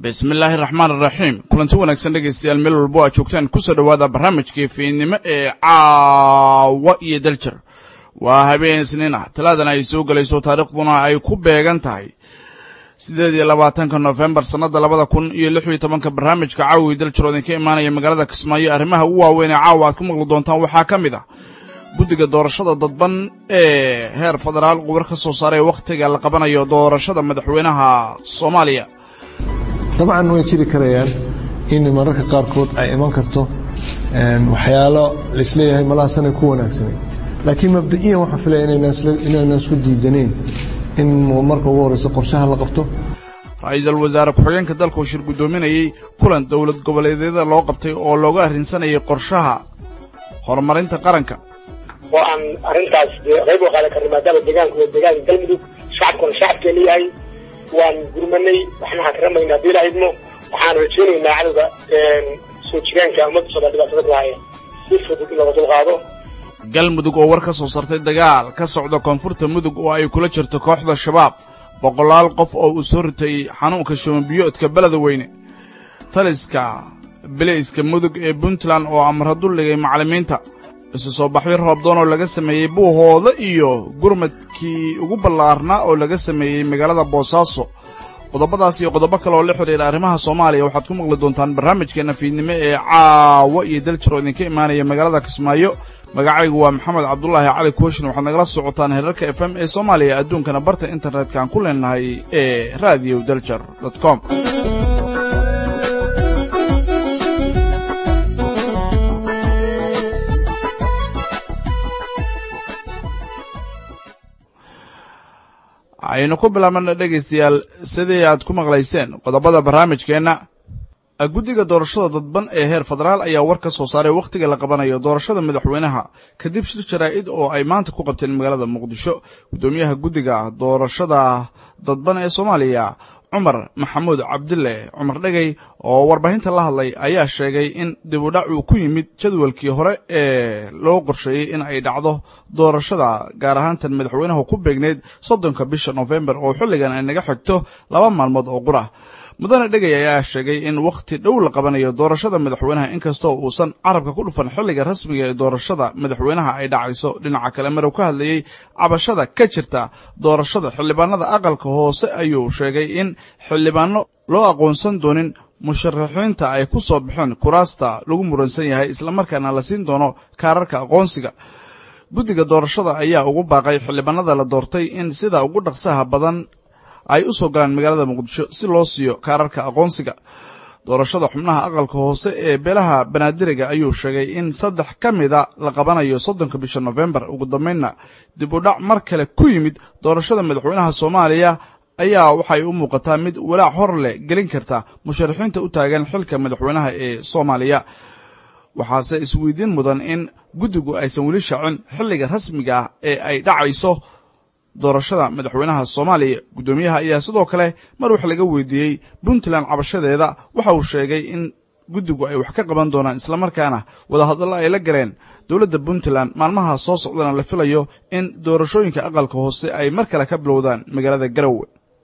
bismi illaahi raxmaan iraxiim kulanti wanaagsan dhegaystayaal meel walbo aad joogtaan kusoo dhowaada barnaamijkii fiidnimo ee caawa iyo daljir waa habeen isniin ah talaadana ay soo gelayso taariikhduna ay ku beegan tahay siddeed iyo labaatanka nofembar sannadda labada kun iyo lix iyo tobanka barnaamijka caawi daljir oo idinka imaanaya magaalada kismaayo arrimaha ugu waaweyn ee caawa aad ku maqli doontaan waxaa ka mid ah guddiga doorashada dadban ee heer federaal qubar ka soo saaray wakhtiga la qabanayo doorashada madaxweynaha soomaaliya dabcan way jiri karayaan in mararka qaarkood ay iman karto waxyaalo laisleeyahay malahaasanay ku wanaagsanay laakiin mabda'iyan waxaan filaya inaynan isku diidanayn in marka ugu horreyso qorshaha la qabto ra-iisul wasaare ku-xigeenka dalka uu shir guddoominayey kulan dowlad goboleedyada loo qabtay oo looga arrinsanayay qorshaha horumarinta qaranka oo aan arrintaas qayb u qaadan karno maadaama deegaanku waa deegaanka galmudug shacabkuna shacabkee leeyahay waan gurmanay waxna hakaramaynaa haddii la idmo waxaan rajaynaynaa cadowga soo jiraanka ummadda soomaal dhibaatada ku haya si fudud in laga dulqaado galmudug oo war ka soo sartay dagaal ka socda koonfurta mudug oo ay kula jirto kooxda shabaab boqolaal qof oo uu soo ritay xanuunka shumanbiyoodka beleda weyne taliska bilayska mudug ee puntland oo amra dulligay macallimiinta isu soo baxyo roobdoon oo laga sameeyey buuhooda iyo gurmadkii ugu ballaarnaa oo laga sameeyey magaalada boosaaso qodobadaas iyo qodobo kale oo la xidhiira arrimaha soomaaliya waxaad ku maqli doontaan barnaamijkeenna fiidnimo ee caawa iyo daljir oo idinka imaanaya magaalada kismaayo magacaygu waa maxamed cabdulaahi cali kooshin waxaad nagala socotaan herarka f m ee soomaaliya adduunkana barta internetka aan ku leenahay ee radio daljer com aynu ku bilaabana dhegaystayaal sidii aad ku maqlayseen qodobada barnaamijkeenna guddiga doorashada dadban ee heer federaal ayaa war ka soo saaray wakhtiga la qabanayo doorashada madaxweynaha kadib shir jaraa'id oo ay maanta ku qabteen magaalada muqdisho guddoomiyaha guddiga doorashada dadban ee soomaaliya cumar maxamuud cabdille cumar dhegey oo warbaahinta la hadlay ayaa sheegay in dibudhac uu ku yimid jadwalkii hore ee loo qorsheeyey in ay dhacdo doorashada gaar ahaantan madaxweynaha ku beegneyd soddonka bisha nofembar oo xilligan ay naga xigto laba maalmood oo qura mudane dhegey ayaa sheegay in wakhti dhow la qabanayo doorashada madaxweynaha inkastoo uusan carabka ku dhufan xilliga rasmiga ee doorashada madaxweynaha ay dhacayso dhinaca kale marow ka hadlayey cabashada ka jirta doorashada xildhibaanada aqalka hoose ayuu sheegay in xildhibaano loo aqoonsan doonin musharaxiinta ay ku soo baxeen kuraasta lagu muransan yahay islamarkaana la siin doono kaararka aqoonsiga guddiga doorashada ayaa ugu baaqay xildhibaanada la doortay in sida ugu dhaqsaha badan ay u soo galaan magaalada muqdisho si loo siiyo kaararka aqoonsiga doorashada xubnaha aqalka hoose ee beelaha banaadiriga ayuu sheegay in saddex ka mida la qabanayo soddonka bisha nofembar ugu dambaynna dib u dhac mar kale ku yimid doorashada madaxweynaha soomaaliya ayaa waxay u muuqataa mid walaac hor leh gelin karta musharaxiinta u taagan xilka madaxweynaha ee soomaaliya waxaase isweydiin mudan in guddigu aysan weli shaacin xilliga rasmiga ah ee ay dhacayso doorashada madaxweynaha soomaaliya guddoomiyaha ayaa sidoo kale mar wax laga weydiiyey puntland cabashadeeda waxa uu sheegay in guddigu ay wax ka qaban doonaan islamarkaana wadahadallo ay la galeen dowladda puntland maalmaha soo socdana la filayo in doorashooyinka aqalka hoose ay mar kale ka bilowdaan magaalada garowe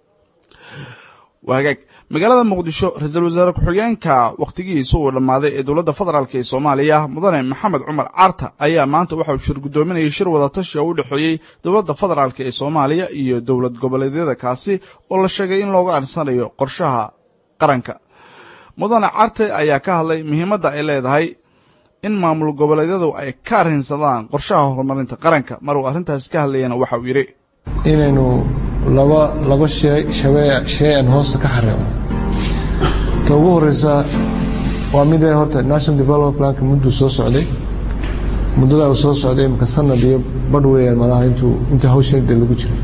waagaag magaalada muqdisho ra-iisul wasaare ku-xigeenka wakhtigihiisa uu dhammaaday ee dowladda federaalk ee soomaaliya mudane maxamed cumar carta ayaa maanta waxa uu shir guddoominayay shir wadatashi oo u dhexeeyey dowladda federaalk ee soomaaliya iyo dowlad goboleedyada kaasi oo la sheegay in looga arsanayo qorshaha qaranka mudane carte ayaa ka hadlay muhiimadda ay leedahay in maamul goboleedyadu ay ka arrinsadaan qorshaha horumarinta qaranka mar uu arrintaasi ka hadlayana waxa uu yidhi inaynu laba laba shey aan hoosta ka xareemo ta ugu horeysa waa midee horta national development planka mudduu soo socday muddadaa uu soo socday imaka sanad iyo badh weeyaan malaha intuu inta hawsheeda lagu jiro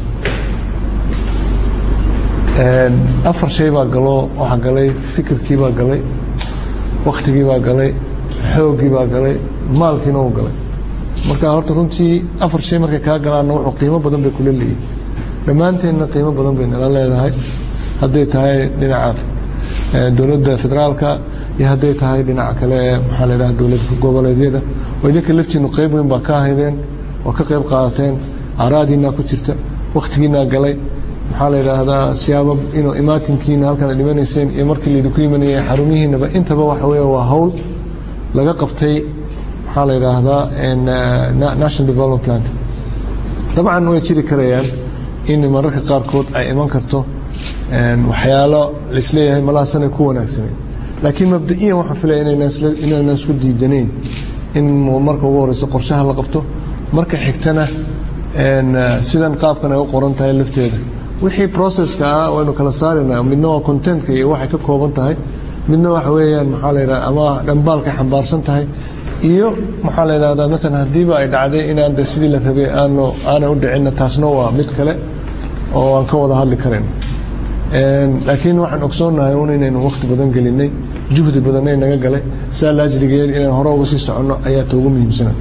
afar shay baa galoo waxaa galay fikirkii baa galay wakhtigii baa galay xooggii baa galay maalkiina uu galay marka horta runtii afar shay markay kaa galaanna wuxuu qiimo badan bay kula leeyihin dhammaanteenna qiimo badan bay nala leedahay hadday tahay dhinaca dowladda federaalka iyo hadday tahay dhinaca kale ee maxaa la yidhaha dowlad goboleedyada oo idinka laftiinnu qayb weyn baa ka ahaydeen oo ka qayb qaadateen aaraadiinaa ku jirta wakhtigiinaa galay maxaa la yidhaahdaa siyaabo inuu imaatinkiina halkan ad dhimanayseen iyo markii laydinku yimanayay xarumihiinaba intaba waxa weeye waa hawl laga qabtay maxaa la yidhaahdaa national development plan dabcan way jiri karayaan in mararka qaarkood ay iman karto waxyaalo laisleeyahay malahaasanay ku wanaagsaneyn laakiin mabda'iyan waxaan filaya inaynan isku diidanayn in marka ugu horeyso qorshaha la qabto marka xigtana sidan qaabkan ay u qoran tahay lafteeda wixii processka ah waynu kala saaraynaa midna waa contentka iyo waxay ka kooban tahay midna waxa weeyaan maxaa la yidhahda ama dhambaalkay xambaarsan tahay iyo maxaa la yidhahdaa maalan haddiiba ay dhacday inaan de sidii la rabay aanu aanay u dhicinna taasna waa mid kale oo aan ka wada hadli karayn laakiin waxaan ogsoonnahay un inaynu wakhti badan gelinay juhdi badanay naga galay saa laajrigeed inaan hore uga sii soconno ayaa toogu muhiimsana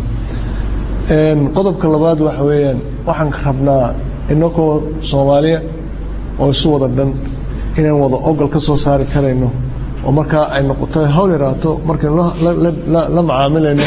qodobka labaad waxa weeyaan waxaan rabnaa inakoo soomaaliya oo isu wada dhan inaan wada ogol ka soo saari karayno oo markaa ay noqoto hawl yaraato markaynu la macaamilayno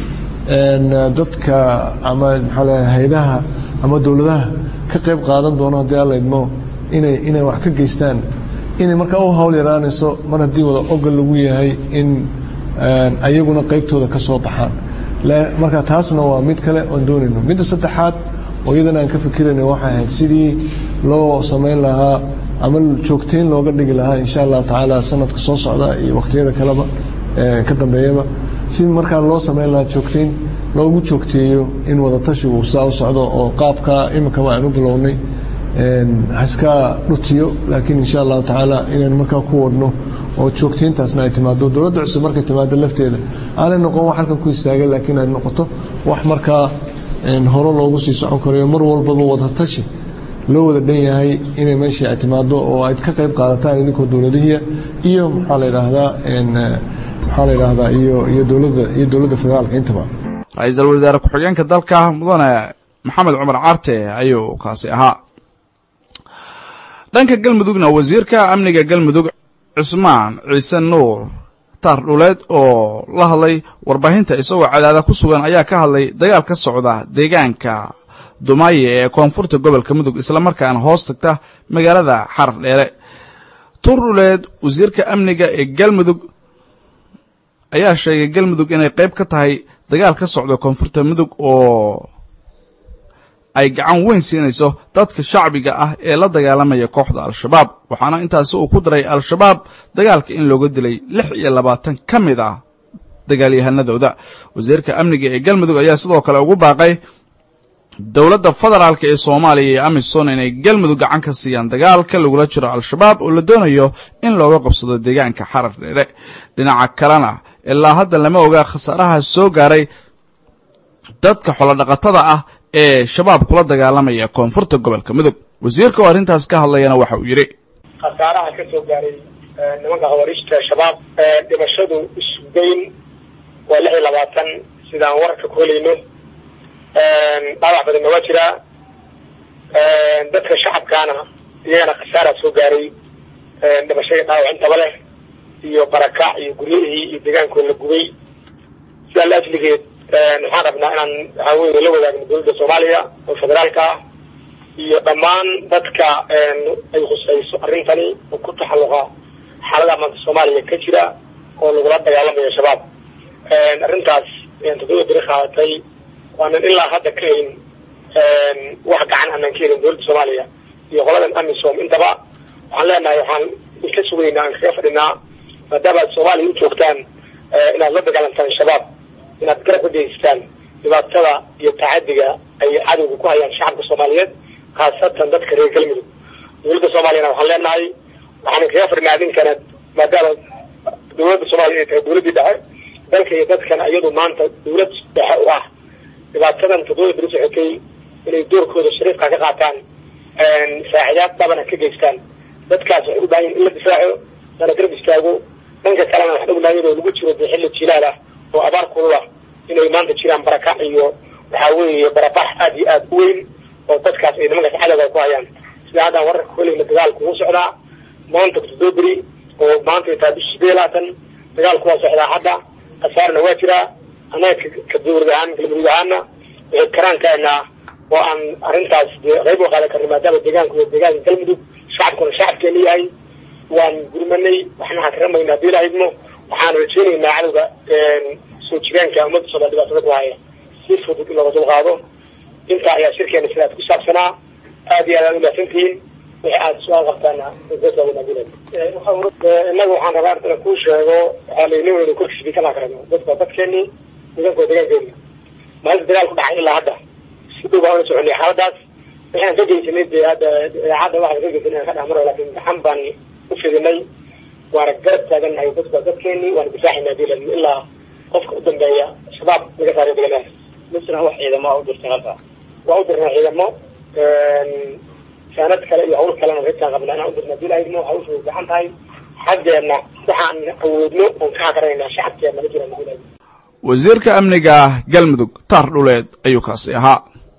dadka ama maxaa le haydaha ama dowladaha ka qayb qaadan doono haddii alla idmo inay inay wax ka geystaan inay markaa u hawl yaraanayso mar haddii wada ogol lagu yahay in ayaguna qaybtooda ka soo baxaan marka taasna waa mid kale oon doonayno midda saddexaad oo iyadana aan ka fikirayno waxay ahayd sidii loo samayn lahaa ama joogtayn looga dhigi lahaa insha allahu tacaala sanadka soo socda iyo wakhtiyada kaleba ka dambeeyaba si markaa loo samayn lahaa joogtayn loogu joogteeyo in wadatashigu saa u socdo oo qaabka iminkaba aan u bilownay haiska dhutiyo laakiin insha allahu tacaala inaynu markaa ku wadhno oo joogtayntaasna ay timaado dowladda cusub markay timaado lafteeda aanay noqon wax halkan ku istaaga laakiin ay noqoto wax markaa hore loogu sii socon karayo mar walbaba wadatashi loo wada dhan yahay inay meeshii ay timaado oo ayd ka qayb qaadataan idinkoo dowladihiya iyo maxaa la yidhaahdaa maxaa la yidhaahdaa iyo iyo dowladda iyo dowladda federaalka intaba ra-iisul wasaare ku-xigeenka dalka mudane maxamed cumar carte ayuu kaasi ahaa dhanka galmudugna wasiirka amniga galmudug cismaan ciise nuur taar dhuleed oo la hadlay warbaahinta isagoo cadaada ku sugan ayaa ka hadlay dagaal ka socda deegaanka dumaaye ee koonfurta gobolka mudug islamarkaana hoos tagta magaalada xarar dheere tuur dhuleed wasiirka amniga ee galmudug ayaa sheegay galmudug inay qayb ka tahay dagaal ka socda koonfurta mudug oo ay gacan weyn siinayso dadka shacbiga ah ee la dagaalamaya kooxda al-shabaab waxaana intaasi uu ku daray al-shabaab dagaalka in looga dilay lix iyo labaatan ka mid ah dagaalyahanadooda wasiirka amniga ee galmudug ayaa sidoo kale ugu baaqay dowladda federaalka ee soomaaliya iyo amisom inay galmudug gacan ka siiyaan dagaalka lagula jiro al-shabaab oo la doonayo in looga qabsado deegaanka xarar dheere dhinaca kalena ilaa hadda lama ogaa khasaaraha soo gaaray dadka xolodhaqatada ah ee shabaab kula dagaalamaya koonfurta gobolka mudug wasiirka oo arrintaas ka hadlayana waxa uu yidhi khasaaraha ka soo gaaray nimanka khawariijta shabaab dhimashadu isugeyn waa lix iyo labaatan sidaan wararka ku helayno dhaawac badanna waa jiraa dadka shacabkaana iyagana khasaaraa soo gaaray dhimashadii dhaawac intaba leh iyo barakac iyo guryihii iyo deegaankooda la gubay sidaa la ajligeed waxaan rabnaa inaan waxaa weye la wadaagno dowladda soomaaliya oo federaalka ah iyo dhammaan dadka ay khusayso arrintani oo ku taxalluqa xaalada maanta soomaaliya ka jira oo lagula dagaalamayo shabaab arrintaas toddoba beri qaadatay waanan ilaa hadda ka helin wax gacan aanan ka helin dowladda soomaaliya iyo qoladan amisom intaba waxaan leenahay waxaan ka sugaynaa aan kaga fadhinaa maadaama aad soomaaliya u joogtaan inaad la dagaalantaan shabaab inaad garab ka geystaan dhibaatada iyo tacadiga ay cadowga ku hayaan shacabka soomaaliyeed khaasatan dadka reer galmudug dowladda soomaaliyana waxaan leenahay waxaan kaga fadhinaa idinkana maadaama dowladda soomaaliya ay tahay dowladdii dhexe dalka iyo dadkana iyadu maanta dowlad dhexe u ah dhibaatadan toddoba beri socotay inay doorkooda shariifka ka qaataan saaxidaad dhabana ka geystaan dadkaas waxay u baahan in la difaaco lana garab istaago dhanka kalena waxaan ognahay inuu lagu jiro dee xilli jilaal ah oo abaar kulula inay maanta jiraan barakac iyo waxaa weeye barabax aad iyo aad u weyn oo dadkaas ay nimankaas cadowga ku hayaan sida haddaan wararka kuhelayna dagaalku wuu socdaa maanta toddoba beri oo maanta ay tahay bishi sideed iyo labaatan dagaalku waa socdaa hadda khasaarna waa jiraa annaga ka dowlad ahaan galmudug ahaana waxay karaankeenaa oo aan arrintaas dee qayb u qaadan karno maadaama deegaanku waa deegaanka galmudug shacabkuna shacabkeena yahay waan gurmanay waxna hakaramaynaa haddii la idmo waxaan rajeynaynaa cadowga soo jiraanka ummadda soomaal dhibaatada ku haya si fudud in looga dulqaado intaa ayaa shirkeena sidaas ku saabsanaa aad iyo aad aad umahadsantihiin wixii aada su-aal qabtaana innaga waxaan rabaa artana kuu sheego waxaa la nin weyna korkiisa kala karano dadka dadkeeni deegaanka waa deegaankeena maalinta dagaal ku dhacay ilaa hadda si dhow baan ula soconay xaaladaas waxaan ka geysanay dee hadda idaacadda waxaan ka geysanay aan ka dhex maro laakiin gaxan baan u fidinay waana garab taagannahay dadka dadkeeni waana difaaxayna hadii la ilaa qofka u dambeeya shabaab laga saaray deegaanaha misna wax ciidamo u dirtay halka waa u dirnaa ciidamo saanad kale iyo hawl kalena reerkaan qabna inaan u dirna hadii la idmo hawshu way gaxan tahay xaggeena waxaan awoodno oon ka hakarayna shacabkeena ma jiraan hadii la idmo wasiirka amniga galmudug taar dhuleed ayuu kaasi ahaa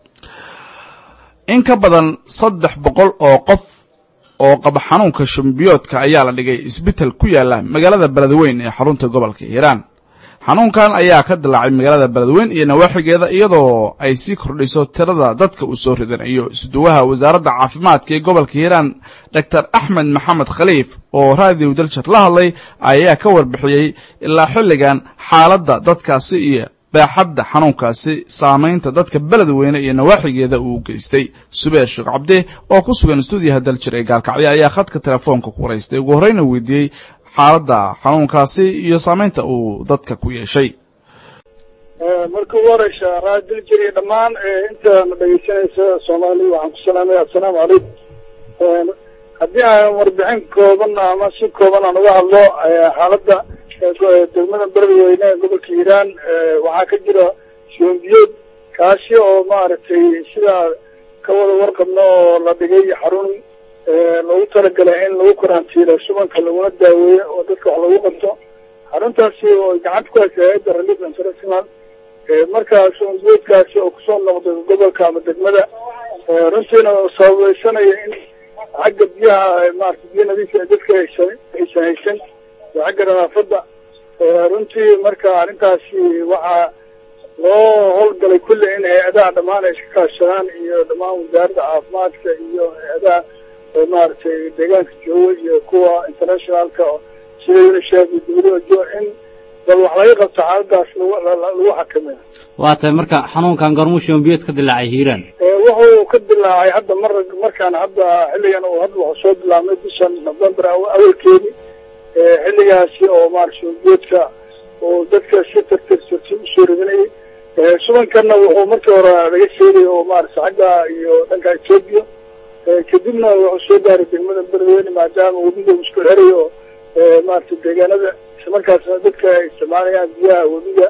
in ka badan saddex boqol oo qof oo qaba xanuunka shumbiyoodka ayaa la dhigay isbital ku yaala magaalada beledweyn ee xarunta gobolka hiiraan xanuunkan ayaa ka dilaacay magaalada beledweyn iyo nawaaxigeeda iyadoo ay sii kordhiso tirada dadka uu soo ridanayo isduwaha wasaaradda caafimaadka ee gobolka hiiraan doctor axmed maxamed khaliif oo raadiw daljar la hadlay ayaa ka warbixiyey ilaa xilligan xaaladda dadkaasi iyo baaxadda xanuunkaasi saamaynta dadka beledweyne iyo nawaaxigeeda uu geystay subeer sheekh cabde oo ku sugan stuudiyaha daljir ee gaalkacyo ayaa khadka telefoonka ku waraystay ugu horreyna weydiiyey xaaladda xanuunkaasi iyo saamaynta uu dadka ku yeeshay marka ugu horeysa raad daljir iyo dhammaan intaana dhegeysanaysa soomaaliya waxaan ku salaamaya assalaamu calaykum haddii aan warbixin kooban ama si kooban aan uga hadlo xaaladda degmada beledweyne ee gobolka hiiraan waxaa ka jira shoombiyood kaasi oo maaragtay sidaa ka wada warqabno oo la dhigay xarun loogu talagalay in lagu karantiilo subanka laguna daaweeyo oo dadka wax lagu qabto xaruntaasi oo gacanta ku haysa hay-adda relief international markaa shoombiyoodkaasi oo kusoo noqday gobolka ama degmada runtiina sababeysanaya in xagga biyaha maarata biyo nadiifa dadka aysan aysan haysan xagga nadaafadda runtii marka arrintaasi waxaa loo howlgalay kulli in hay-adaha dhammaan ay iska kaashadaan iyo dhammaan wasaaradda caafimaadka iyo hay-adaha maaragtay deegaanka jooga iyo kuwa internationalka sida unisef iyo dawlada in bal wax laga qabto xaaladaas lagu xakameeyo waa tahay marka xanuunkan gormuu shoombiyood ka dilaacay hiiraan wuxuu ka dilaacay hadda mar markaan hadda xilligan uu hadda wuxuu soo bilaabmay bishan november awalkeedii xilligaasi oo maarata shoombiyoodka oo dadka si tartirtirti usoo ridinayay subankanna wuxuu markii hore laga sheegay oo maarata xagga iyo dhanka etoobiya kadibna wuxuu soo gaaray degmada beledweyne maadaama webiga uu isku xeray oo maarata deegaanada islamarkaasna dadka ay isticmaalayaan biyaha webiga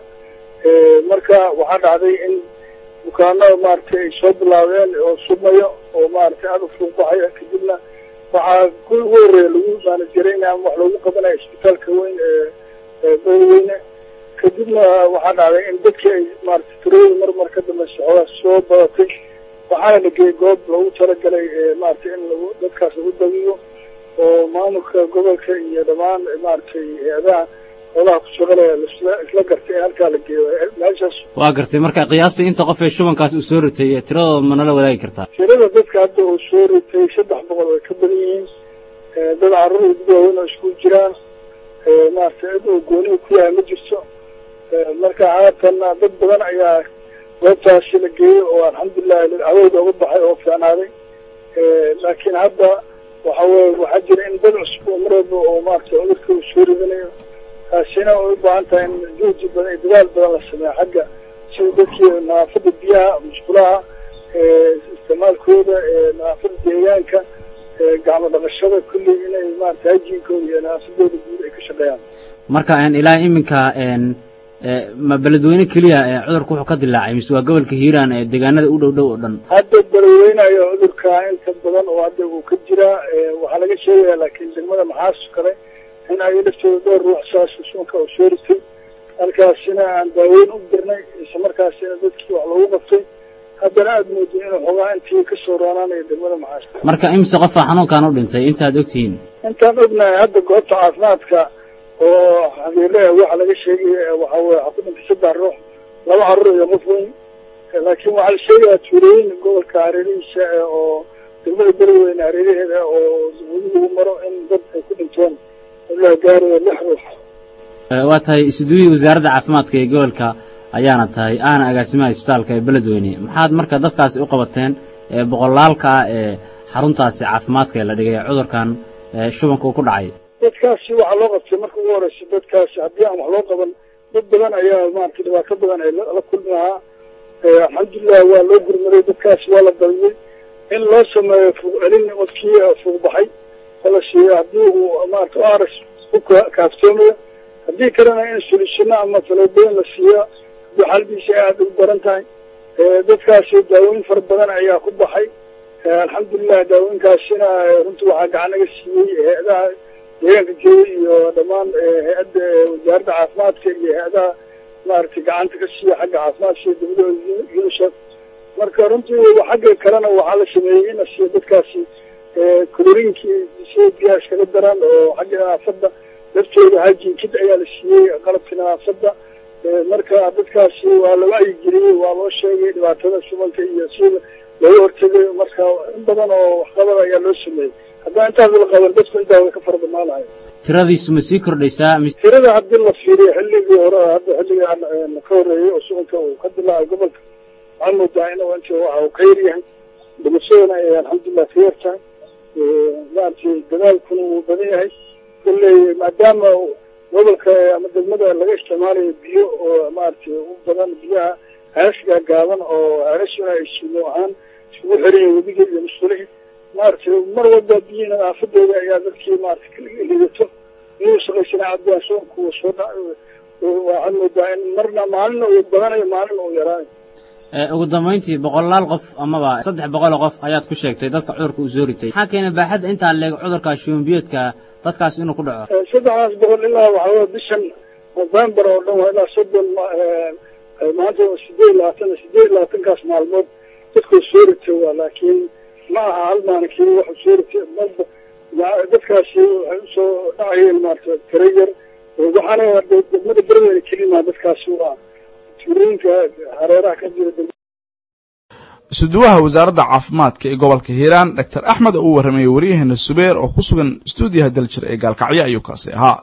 marka waxaa dhacday in bukaanada maaragtay ay soo bilaabeen oo submayo oo maaragtay aada u fuuqbaxaya kadibna waxaa ku ugu horreeya lagu maanajarayna ama wax loogu qabanaya isbitaalka weyn ee beledweyne kadibna waxaa dhacday in dadkii ay maarata tirooyin mar mar ka dambaysa xoogaa soo badatay waxaana la geeyey goob loogu talagalay maaragtay in lagu dadkaas lagu dabiyo oo maamulka gobolka iyo dhammaan maaragtay hay-adaha xoolaha ku shaqalaya lasla isla gartay in halkaa la geeyo meeshaas waa gartay marka qiyaastii inta qof ee shubankaas uu soo ritay tiradooda ma nala wadaagi kartaa tirada dadka hadda uu soo ritay saddex boqol way ka badan yihiin dad carruur iyo dad waaweyn oo isku jiraan maaragtay cid uu goonihi ku yahay ma jirto marka haatanna dad badan ayaa goobtaasi la geeyey oo alxamdulilahi haweyda uga baxay oo fiicnaaday laakiin hadda waxa weye waxaa jira in dad cusub oo mar walba oo maaragtay cudurka uu soo ridanayo taasina way u baahan tahay in juhdi badan iyo dadaal badan la sameeyo xagga sida dadkii nadaafadda biyaha musqulaha isticmaalkooda nadaafadda deegaanka gacmo dhaqashada kulli inay maarata hajiinkooda iyo nadaafadooda guud ay ka shaqeeyaan marka ilaa iminka ma beledweyne keliya cudurka wuxuu ka dilaacay mise waa gobolka hiiraan ee deegaanada u dhow dhow oo dhan hadda beledweynayo cudurka inta badan oo hadda uu ka jiraa waxaa laga sheegaya laakiin degmada maxaas kale in ay laftooda dhowr ruux saas suunka uu soo ritay halkaasina aan daaweyn u dirnay isla markaasina dadkii wax loogu qabtay haddana aada mooday inuu xogaa intii kasoo roonaanayo degmada maxaas marka imise qofaa xanuunkan u dhintay intaad ogtihiin intaan ognahay hadda goobta caafimaadka oo xabiile waxaa laga sheegay waxa weye waxaa ku dhintay saddex ruux laba carruur iyo qof weyn laakiin waxaa la sheegayaa tuulooyin gobolka hareerihiisa oo degmada beledweyne hareeraheeda oo weli lagu maro in dad ay ku dhinteen ilaa gaarayo lix ruux waa tahay isuduwihii wasaaradda caafimaadka ee gobolka ayaana tahay ahna agaasimaha isbitaalka ee beledweyne maxaad marka dadkaasi u qabateen ee boqolaalka ah ee xaruntaasi caafimaadka ee la dhigay cudurkan shubanka uu ku dhacay dadkaasi waxaa loo qabtay marka ugu horeysa dadkaasi haddii aan wax loo qaban dad badan ayaa maaragtay dhibaato badan ay la kulmi lahaa alxamdulilah waa loo gurmaday dadkaasi waa la daliyey in loo sameeyo fuuq celin wadkii fuuq baxay oo la siiyo haddii uu maarata aras ku kaaftoomayo haddii kalena in solishino ama faleebooyin la siiyo haddii xaladiisa ay aada ugu daran tahay dadkaasi daawooyin fara badan ayaa ku baxay alxamdulilah daawooyinkaasina runtii waxaa gacan naga siiyey hay-adaha deegaanka jooga iyo dhammaan hay-adda wasaaradda caafimaadka iyo hay-adaha maaragtay gacanta ka siiya xagga caafimaadka iyo dawladda unisef marka runtii xagga kalena waxaa la sameeyey in la siiyo dadkaasi colorinkii si biyaha iskaga daran oo xagga nadaafadda laftooda hajinkid ayaa la siiyey qalabkii nadaafadda marka dadkaasi waa laga aygeliyey waa loo sheegay dhibaatada shubanka iyo si looga hortegay marka in badan oo waxqabad ayaa loo sameeyey haddaan intaas la qaban dadku intaa way ka fara badnaanayo tiradiisu ma sii kordhaysaa tirada haddii la fiiriyo xilligii hore hadda xilligaan ka horreeyey oo shubanka uu ka dilaacay gobolka waxaan moodaa in inta waxa uu ka yar yahay dhimashadana ay alxamdulilah ka yar tahay maaragtay dadaalkuna wuu badan yahay kolley maadaama gobolka ama degmada laga isticmaalayo biyo oo maaragtay u badan biyaha heesgaa gaaban oo heerashuna ay suumo ahaan isugu xiran webiga iyo musqulihii maaragtay mar walba biyihii nadaafadooda ayaa dadkii maaragtay kaligato inuu shaqaysana caddaan soonku soo dha waxaad moodaa in marna maalina uu badanayo maalina uu yaraanayo ugu dambayntii boqolaal qof amaba saddex boqoloo qof ayaad ku sheegtay dadka cudurka uu soo ritay maxaa keenay baaxadda intaa leeg cudurka shubanbiyoodka dadkaas inuu ku dhaco saddexdaas boqol ilaa waxaa wey bishan november oo dhan waa ilaa soddon maanta sideed iyo labaatan sideed iyo labaatankaas maalmood dadkuu soo ritay waa laakiin ma aha hal maalinkii waxuu soo ritay marba dadkaasi waxay usoo dhacayeen maarata tiro yar waxaana degmada berbera kelima dadkaasi waa tuulooyinka hareeraha ka jira isuduwaha wasaaradda caafimaadka ee gobolka hiiraan doctor axmed oo u warramayey waryaheena subeer oo ku sugan stuudiyaha daljir ee gaalkacyo ayuu kaasi ahaa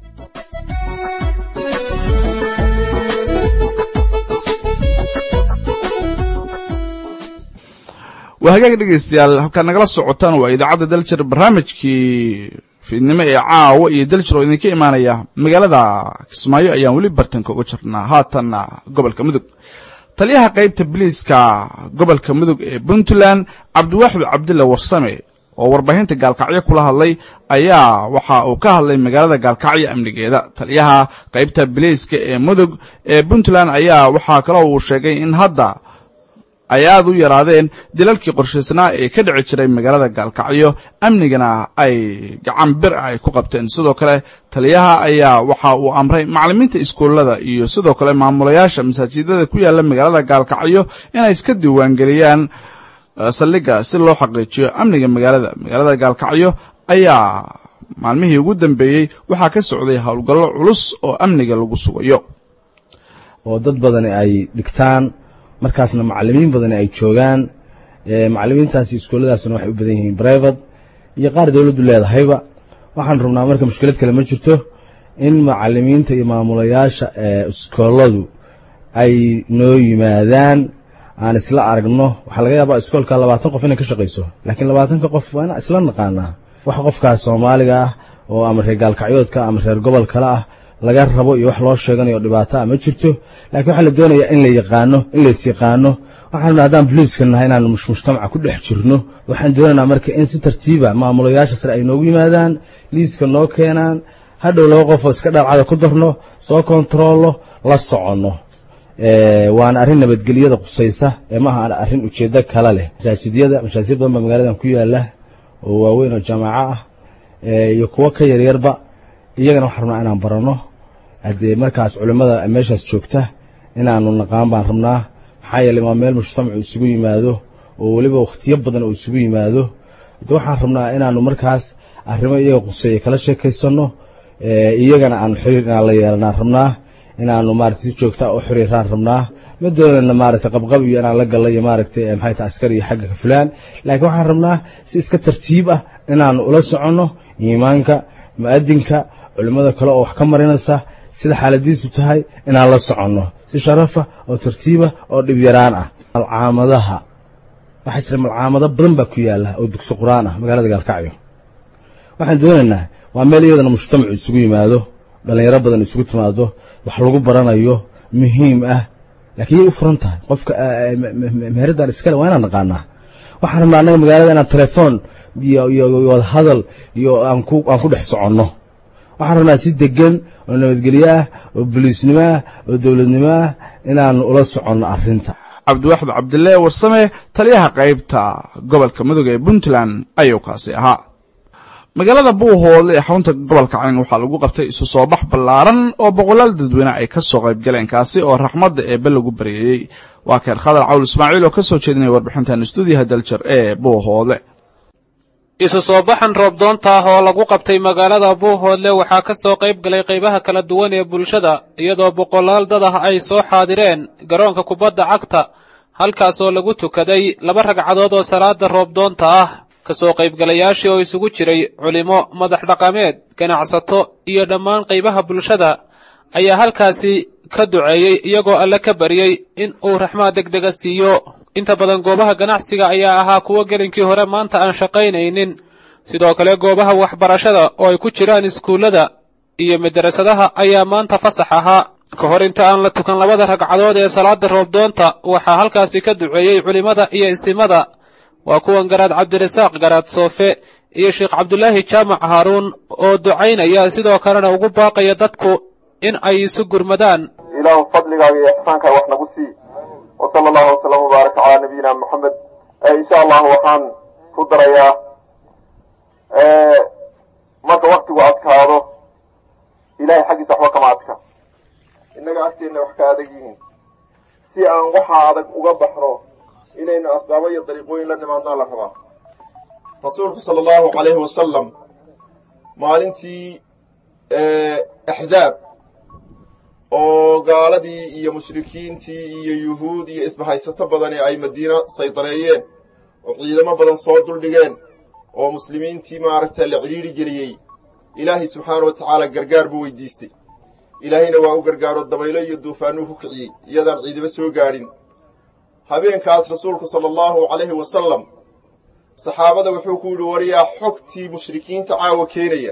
waa hagaag dhegaystayaal halkaad nagala socotaan waa idaacadda daljir barnaamijkii fiidnimo ee caawa iyo daljir oo idinka imaanaya magaalada kismaayo ayaan weli bartanka uga jirnaa haatanna gobolka mudug taliyaha qaybta biliiska gobolka mudug ee puntland cabdiwaaxid cabdilla warsame oo warbaahinta gaalkacyo kula hadlay ayaa waxa uu ka hadlay magaalada gaalkacyo amnigeeda taliyaha qaybta biliiska ee mudug ee puntland ayaa waxaa kaloo uu sheegay in hadda ay aad u yaraadeen dilalkii qorshaysnaa ee ka dhici jiray magaalada gaalkacyo amnigana ay gacan bir ah ay ku qabteen sidoo kale taliyaha ayaa waxa uu amray macallimiinta iskuullada iyo sidoo kale maamulayaasha masaajidada ku yaalla magaalada gaalkacyo inay iska diiwaangeliyaan saldhigga si loo xaqiijiyo amniga magaalada magaalada gaalkacyo ayaa maalmihii ugu dambeeyey waxaa ka socday howlgallo culus oo amniga lagu sugayo oo dad badani ay dhigtaan markaasna macalimiin badani ay joogaan macalimiintaasi iskuulladaasna waxay u badan yihiin brivate iyo qaar dowladdu leedahayba waxaan rabnaa marka mushkilad kale ma jirto in macalimiinta iyo maamulayaasha iskooladu ay noo yimaadaan aan isla aragno waxaa laga yaabaa iskoolka labaatan qof inay ka shaqayso laakiin labaatanka qof waa inaan isla naqaanaa wax qofkaas soomaaliga ah oo ama reer gaalkacyoodka ama reer gobol kale ah laga rabo iyo wax loo sheeganayo dhibaato ah ma jirto laakiin waxaa la doonayaa in la yaqaano in lays yaqaano waxaan haddaan boliiska nahay inaan mujtamaca ku dhex jirno waxaan doonaynaa marka in si tartiiba maamulayaasha sare ay noogu yimaadaan liiska noo keenaan hadhow laba qofoo iska dhalcada ku darno soo kontaroolno la soconno waana arrin nabadgelyada qusaysa ee maaha arrin ujeeddo kale leh masaajidyada mashaajid badan baa magaaladan ku yaala oo waaweyn oo jaamaco ah iyo kuwo ka yaryarba iyagana waxaan rabnaa inaan baranno haddee markaas culimmada meeshaas joogta inaanu naqaan baan rabnaa maxaa yeeley waa meel mujtamacu isugu yimaado oo weliba wakhtiyo badan uu isugu yimaado de waxaan rabnaa inaanu markaas arrimo iyaga quseeya kala sheekaysanno iyagana aanu xiriir inaan la yeelanaan rabnaa inaanu maarata si joogta u xiriiraan rabnaa ma doonana maaragtay qabqab iyo inaan la gallo iyo maaragtay maxay tahay askar iyo xagga ka fulaan laakiin waxaan rabnaa si iska tartiib ah inaan ula soconno iimaanka mu'adinka culimmada kale oo wax ka marinaysa sida xaaladiisu tahay inaan la soconno si sharafa oo tartiibah oo dhib yaraan ah malcaamadaha waxaa jira malcaamado badan baa ku yaalla oo dugsi qur-aan ah magaalada gaalkacyo waxaan doonaynaa waa meel iyadana mujtamacu isugu yimaado dhallinyaro badan isugu timaado wax lagu baranayo muhiim ah laakiin yay u furan tahay qofka meheradaan iskale waa inaan naqaanaa waxaan rabnaa annaga magaalada inaan telefoon iyo iyo wadahadal iyo aan ku aan ku dhex soconno waxaan rabnaa si degan oo nabadgelyo ah oo boliisnimo ah oo dowladnimo ah inaan ula soconno arrinta cabdiwaxid cabdille warsame taliyaha qaybta gobolka mudug ee puntland ayuu kaasi ahaa magaalada buuhoodle ee xarunta gobolka cayn waxaa lagu qabtay isu soo bax ballaaran oo boqolaal dadweyne ay ka soo qayb galeen kaasi oo raxmadda eebbe lagu baryeeyey waa keen khadar cawl ismaaciil oo ka soo jeedinaya warbixintan stuudiyaha daljar ee buuhoodle isu soo baxan roobdoonta ah oo lagu qabtay magaalada buuhoodle waxaa ka soo qayb galay qaybaha kala duwan ee bulshada iyadoo boqolaal dad ah ay soo xaadireen garoonka kubadda cagta halkaasoo lagu tukaday laba ragcadood oo salaada roobdoonta ah ka soo qaybgalayaashii oo isugu jiray culimo madax dhaqameed ganacsato iyo dhammaan qaybaha bulshada ayaa halkaasi ka duceeyey iyagoo alle ka baryey in uu raxmaad degdega siiyo inta badan goobaha ganacsiga ayaa ahaa kuwo gelinkii hore maanta aan shaqaynaynin sidoo kale goobaha waxbarashada oo ay ku jiraan iskuullada iyo madarasadaha ayaa maanta fasax ahaa ka hor inta aan la tukan labada ragcadood ee salaada roobdoonta waxaa halkaasi ka duceeyey culimmada iyo isimada waa kuwan garaad cabdirasaaq garaad soofe iyo sheekh cabdulaahi jaamac haaruun oo ducaynaya sidoo kalena ugu baaqaya dadku in ay isu gurmadaan ilaahu fadligaaga iyo ixsaankaa wax nagu sii wa sala allahu wasalam wbaaraka calaa nabiyina moxamed insha allahu waxaan ku darayaa marka waktigu adkaado ilahay xaggiisa waxba kama adka innaga agteenna wax ka adag yihiin si aan waxa adag uga baxno inaynu asbaabo iyo dariiqooyin la nimaadnaa la rabaa rasuulku sala allahu calayhi wasalam maalintii axzaab oo gaaladii iyo mushrikiintii iyo yuhuud iyo isbahaysato badani ay madiino saydareeyeen oo ciidamo badan soo duldhigeen oo muslimiintii maaragta la cidhiidri geliyey ilaahay subxaana wa tacaala gargaar buu weydiistay ilaahayna waa u gargaaro dabaylo iyo duufaanuu ku kiciyey iyadaan ciidamo soo gaadhin habeenkaas rasuulku sala allahu calayhi wasalam saxaabada wuxuu ku yidhi waryaa xogtii mushrikiinta caawa keenaya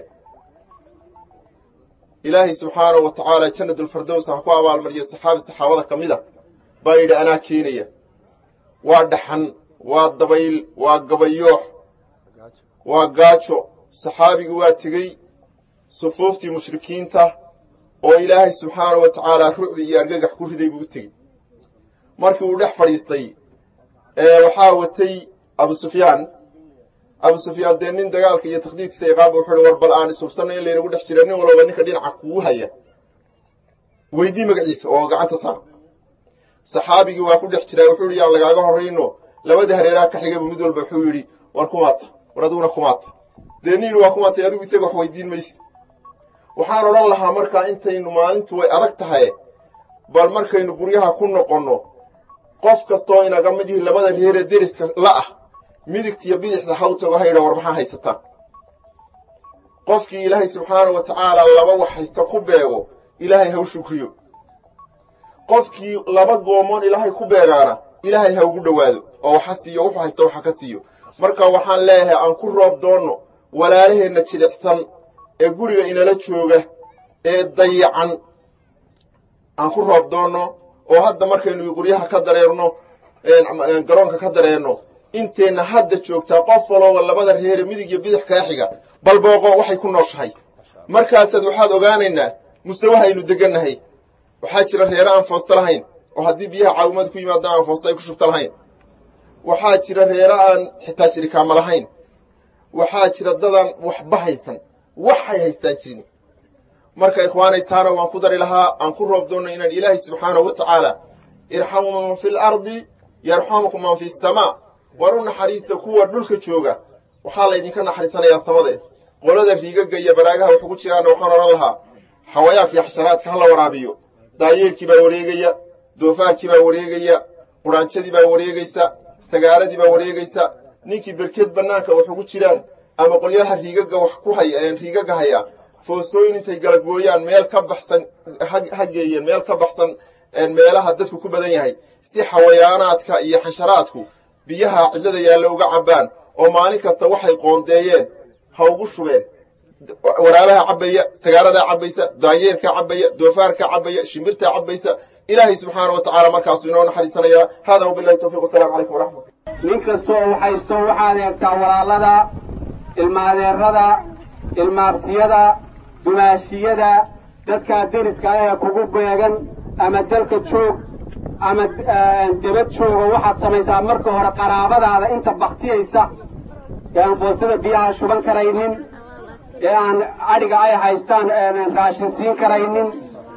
ilaahay subxaanahu wa tacaala jannadulfardows ha ku abaalmariya saxaabi saxaabada ka mid a baa yidhi anaa keenaya waa dhaxan waa dabayl waa gabayoox waa gaajo saxaabigi waa tegey sufuuftii mushrikiinta oo ilaahay subxaanahu wa tacaala rucbi iyo argagax ku riday buu u tegey markii uu dhex fadhiistay waxaa watay abu sufyaan abu sufyaan dee nin dagaalka iyo takhdiidkiisa iqaaba wuxuu uhi war bal aan isubsanno in laynagu dhex jira nin walba ninka dhinaca kugu haya weydii magaciisa oo gacanta saar saxaabigii waa ku dhex jiraa wuxuu yidhi yaan lagaaga horrayno labadii hareeraha ka xigaba mid walba wuxuu yidhi war kumaata war adiguna kumaata dee nin yidhi waa kumaatay adigu isaga wax weydiin mayse waxaan odhan lahaa markaa intaynu maalintu way adag tahay bal markaynu guryaha ku noqonno qof kastoo inaga mid yihi labada reeree deriska la ah midigtiyo bidixda ha u tago haydha war maxaa haysataa qofkii ilaahay subxaana wa tacaala laba wax haysta ku beego ilaahay ha u shukriyo qofkii laba goomoon ilaahay ku beegaana ilaahay ha ugu dhowaado oo waxa siiyo wuxuu haysta waxa ka siiyo marka waxaan leeyahay aan ku roob doonno walaalaheenna jilicsan ee guriga inala jooga ee dayacan aan ku roob doonno oo hadda markaynu guryaha ka dareerno garoonka ka dareerno inteenna hadda joogtaa qof walooba labada reere midig iyo bidix kaa xiga bal booqo waxay ku nooshahay markaasaad waxaad ogaanaynaa mustawahaynu degannahay waxaa jira reere aan foosto lahayn oo haddii biyaha caawimada ku yimaadaan aan foosto ay ku shubta lahayn waxaa jira reere aan xitaa shirikaama lahayn waxaa jira dadaan waxba haysan waxay haystaan jirin marka ikhwaanay taana waan ku dari lahaa aan ku roob doonno inaan ilaahay subxaanahu wa tacaala irxamu man fi lardi yarxamukum man fi samaa war u naxariista kuwa dhulka jooga waxaa laydinka naxariisanayaa samade qolada riigagga iyo baraagaha wax ugu jiraanna waxaan odhan lahaa xawayaanka iyo xasharaadka ha la waraabiyo daayeerkii baa wareegaya doofaarkii baa wareegaya quraanjadii baa wareegaysa sagaaradii baa wareegaysa ninkii berkeed bannaanka wax ugu jiraan ama qolyaha riigaga wax ku haya riigaga haya foostooyin intay galagooyaan meel ka baxsan ha geeyeen meel ka baxsan meelaha dadku ku badan yahay si xawayaanaadka iyo xasharaadku biyaha cidlada yaalla uga cabbaan oo maalin kasta waxay qoondeeyeen ha ugu shubeen waraabaha cabbaya sagaaradaa cabbaysa daanyeerkaa cabbaya doofaarkaa cabbaya shimbirtaa cabbaysa ilaahay subxaana wa tacaala markaasuu inoo naxariisanayaa hada wabilahi tawfiq wasalamu calaykum waraxmat nin kastoo waxaysto waxaad eegtaa walaalada ilmaadeerada ilmaabtiyada dumaashiyada dadkaa deriska ah ee kugu beegan ama dalka joog ama debad joogo waxaad samaysaa marka hore qaraabadaada inta baktiyaysa ee aan foostada biyaha shuban karaynin ee aan adhiga ay haystaan raashin siin karaynin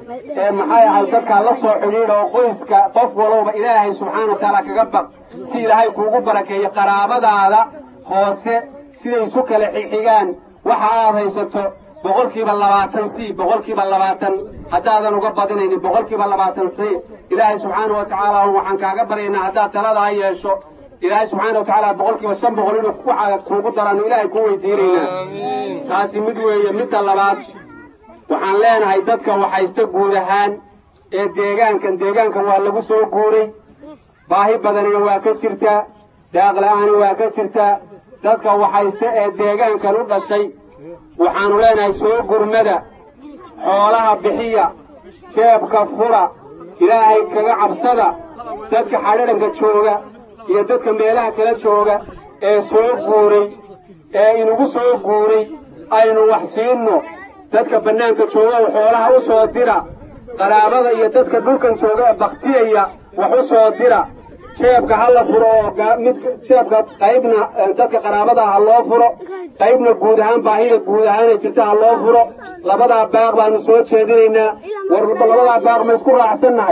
ee maxay ahay dadkaa la soo xidhiidha oo qoyska qof walowba ilaahay subxaana wa tacaala kaga baq si ilaahay kuugu barakeeyo qaraabadaada hoose siday isu kala xixigaan waxa aad haysato boqolkiiba labaatan c boqolkiiba labaatan haddaadan uga badinaynin boqolkiiba labaatan c ilaahay subxaana wa tacaala waxaan kaaga baryaynaa haddaad taladaa yeesho ilaahay subxaana wa tacaala boqolkiiba shan boqol inuu waxa kuugu daraano ilaahay kuu weydiinaynaa taasi mid weeye midda labaad waxaan leenahay dadka waxaysta guud ahaan ee deegaankan deegaankan waa lagu soo guuray baahi badanina waa ka jirtaa daaqla'aani waa ka jirtaa dadka waxaysta ee deegaankan u dhashay waxaannu leenahay soo gurmada xoolaha bixiya jeebka fura ilaahay kaga cabsada dadka xadhadhanka jooga iyo dadka meelaha kala jooga ee soo guuray ee inugu soo guuray aynu wax siinno dadka bannaanka jooga oo xoolaha u soo dira qaraabada iyo dadka dhulkan jooga ee baktiyaya wax u soo dira jeebka ha la furo oo mid jeebka qaybna dadka qaraabada ha loo furo qaybna guud ahaan baahida guud ahaana jirta ha loo furo labadaa baaq baanu soo jeedinaynaa war labadaa baaq ma isku raacsannahay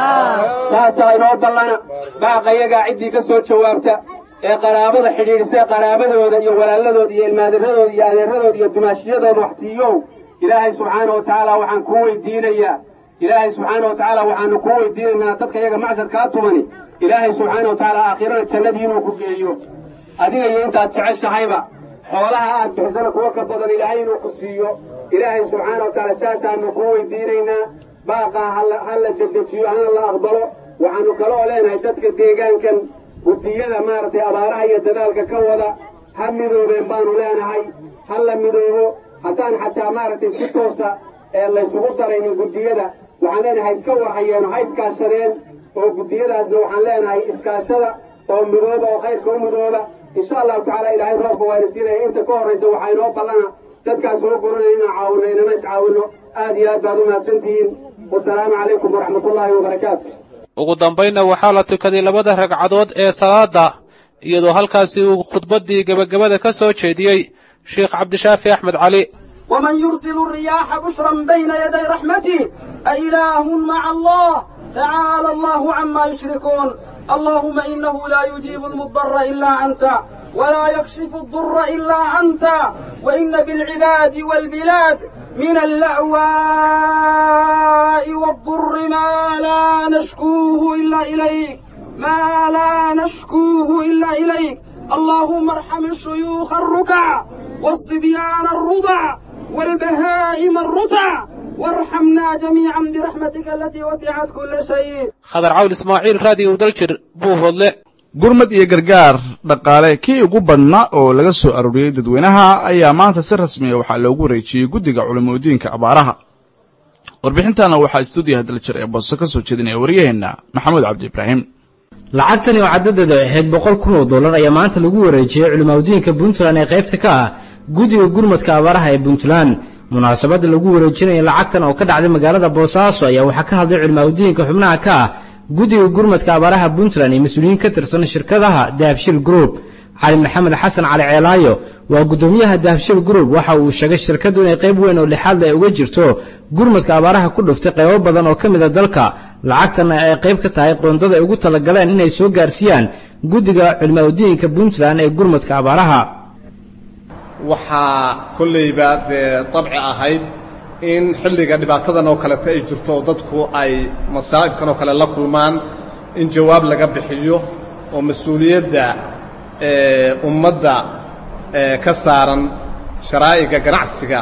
saasaa inoo ballana baaqa iyagaa ciddii ka soo jawaabta ee qaraabada xidhiidhisa qaraabadooda iyo walaaladooda iyo ilmaadiradooda iyo adeeradooda iyo dumaashiyadooda wax siiyow ilaahay subxaana wa tacaala waxaan kuu weydiinayaa ilaahay subxaana wa tacaala waxaanu kuu weydiinaynaa dadka iyaga macshar kaa tumani ilaahay subxaana wa tacaala aakhirana jannadii inuu ku geeyo adiga iyo intaad jeceshahayba xoolaha aad bixisana kuwa ka badan ilaahay inuu ku siiyo ilaahay subxaana wa tacaala saasaanu kuu weydiinaynaa baaqaa ha la dedejiyo hana la aqbalo waxaanu kaloo leenahay dadka deegaankan guddiyada maaragtay abaaraha iyo dadaalka ka wada ha midoobeen baanu leenahay ha la midoobo haddaan xataa maaragtay si toosa ee laysugu daraynin guddiyada waxaan leenahay ha iska warhayeeno ha iskaashadeen oo guddiyadaasna waxaan leenahay iskaashada oo midooba oo khayrka u midooba insha allahu tacaala ilaahay roobka waana siinaya inta ka horraysa waxaa inoo ballana dadkaas soo guranaya inaan caawinno inana iscaawinno aad iyo aad baad u mahadsantihiin wasalaamu calaykum waraxmatullaahi wabarakaatu ugu dambaynna waxaa la tukaday labada ragcadood ee salaada iyadoo halkaasi uu khudbaddii gebagabada ka soo jeediyey sheekh cabdishaafi axmed cali ومن يرسل الرياح بشرا بين يدي رحمته أإله مع الله تعالى الله عما يشركون اللهم إنه لا يجيب المضطر إلا أنت ولا يكشف الضر إلا أنت وإن بالعباد والبلاد من اللأواء والضر ما لا نشكوه إلا إليك ما لا نشكوه إلا إليك اللهم ارحم الشيوخ الركع والصبيان الرضع والبهائم الرتع وارحمنا جميعا برحمتك التي وسعت كل شيء khadar cawl ismaaciil raadiyo daljir buu hodle gurmad iyo gargaar dhaqaale kii ugu badnaa oo laga soo arooriyey dadweynaha ayaa maanta si rasmiya waxaa loogu wareejiyey guddiga culimadiinka abaaraha warbixintaana waxaa stuudiyaha daljir ee booso ka soo jeedinaya waryaheenna maxamuud cabdi ibraahim lacagtani oo caddadeedu ay ahayd boqol kun oo dollar ayaa maanta lagu wareejiyey culimadiinka puntland ee qaybta ka ah guddiga gurmadka abaaraha ee puntland munaasabadda lagu wareejinaya lacagtan oo ka dhacday magaalada boosaaso ayaa waxaa ka hadlay culimadiinka xubnaha ka ah guddiga gurmadka abaaraha puntland iyo mas-uuliyiin ka tirsan shirkadaha dahabshil group cali maxamed xasan cali ceelaayo waa guddoomiyaha dahabshil group waxa uu sheegay shirkaddu inay qayb weyn oo lixaadle ay uga jirto gurmadka abaaraha ku dhuftay qaybo badan oo ka mid a dalka lacagtanna ay qayb ka tahay qoondada ay ugu talagaleen inay soo gaarsiiyaan guddiga culimadiinka puntland ee gurmadka abaaraha waxaa kollayba dee dabci ahayd in xilliga dhibaatadan oo kaleta ay jirto oo dadku ay masaa'ibkan oo kale la kulmaan in jawaab laga bixiyo oo mas-uuliyadda ummadda ka saaran sharaa'iga ganacsiga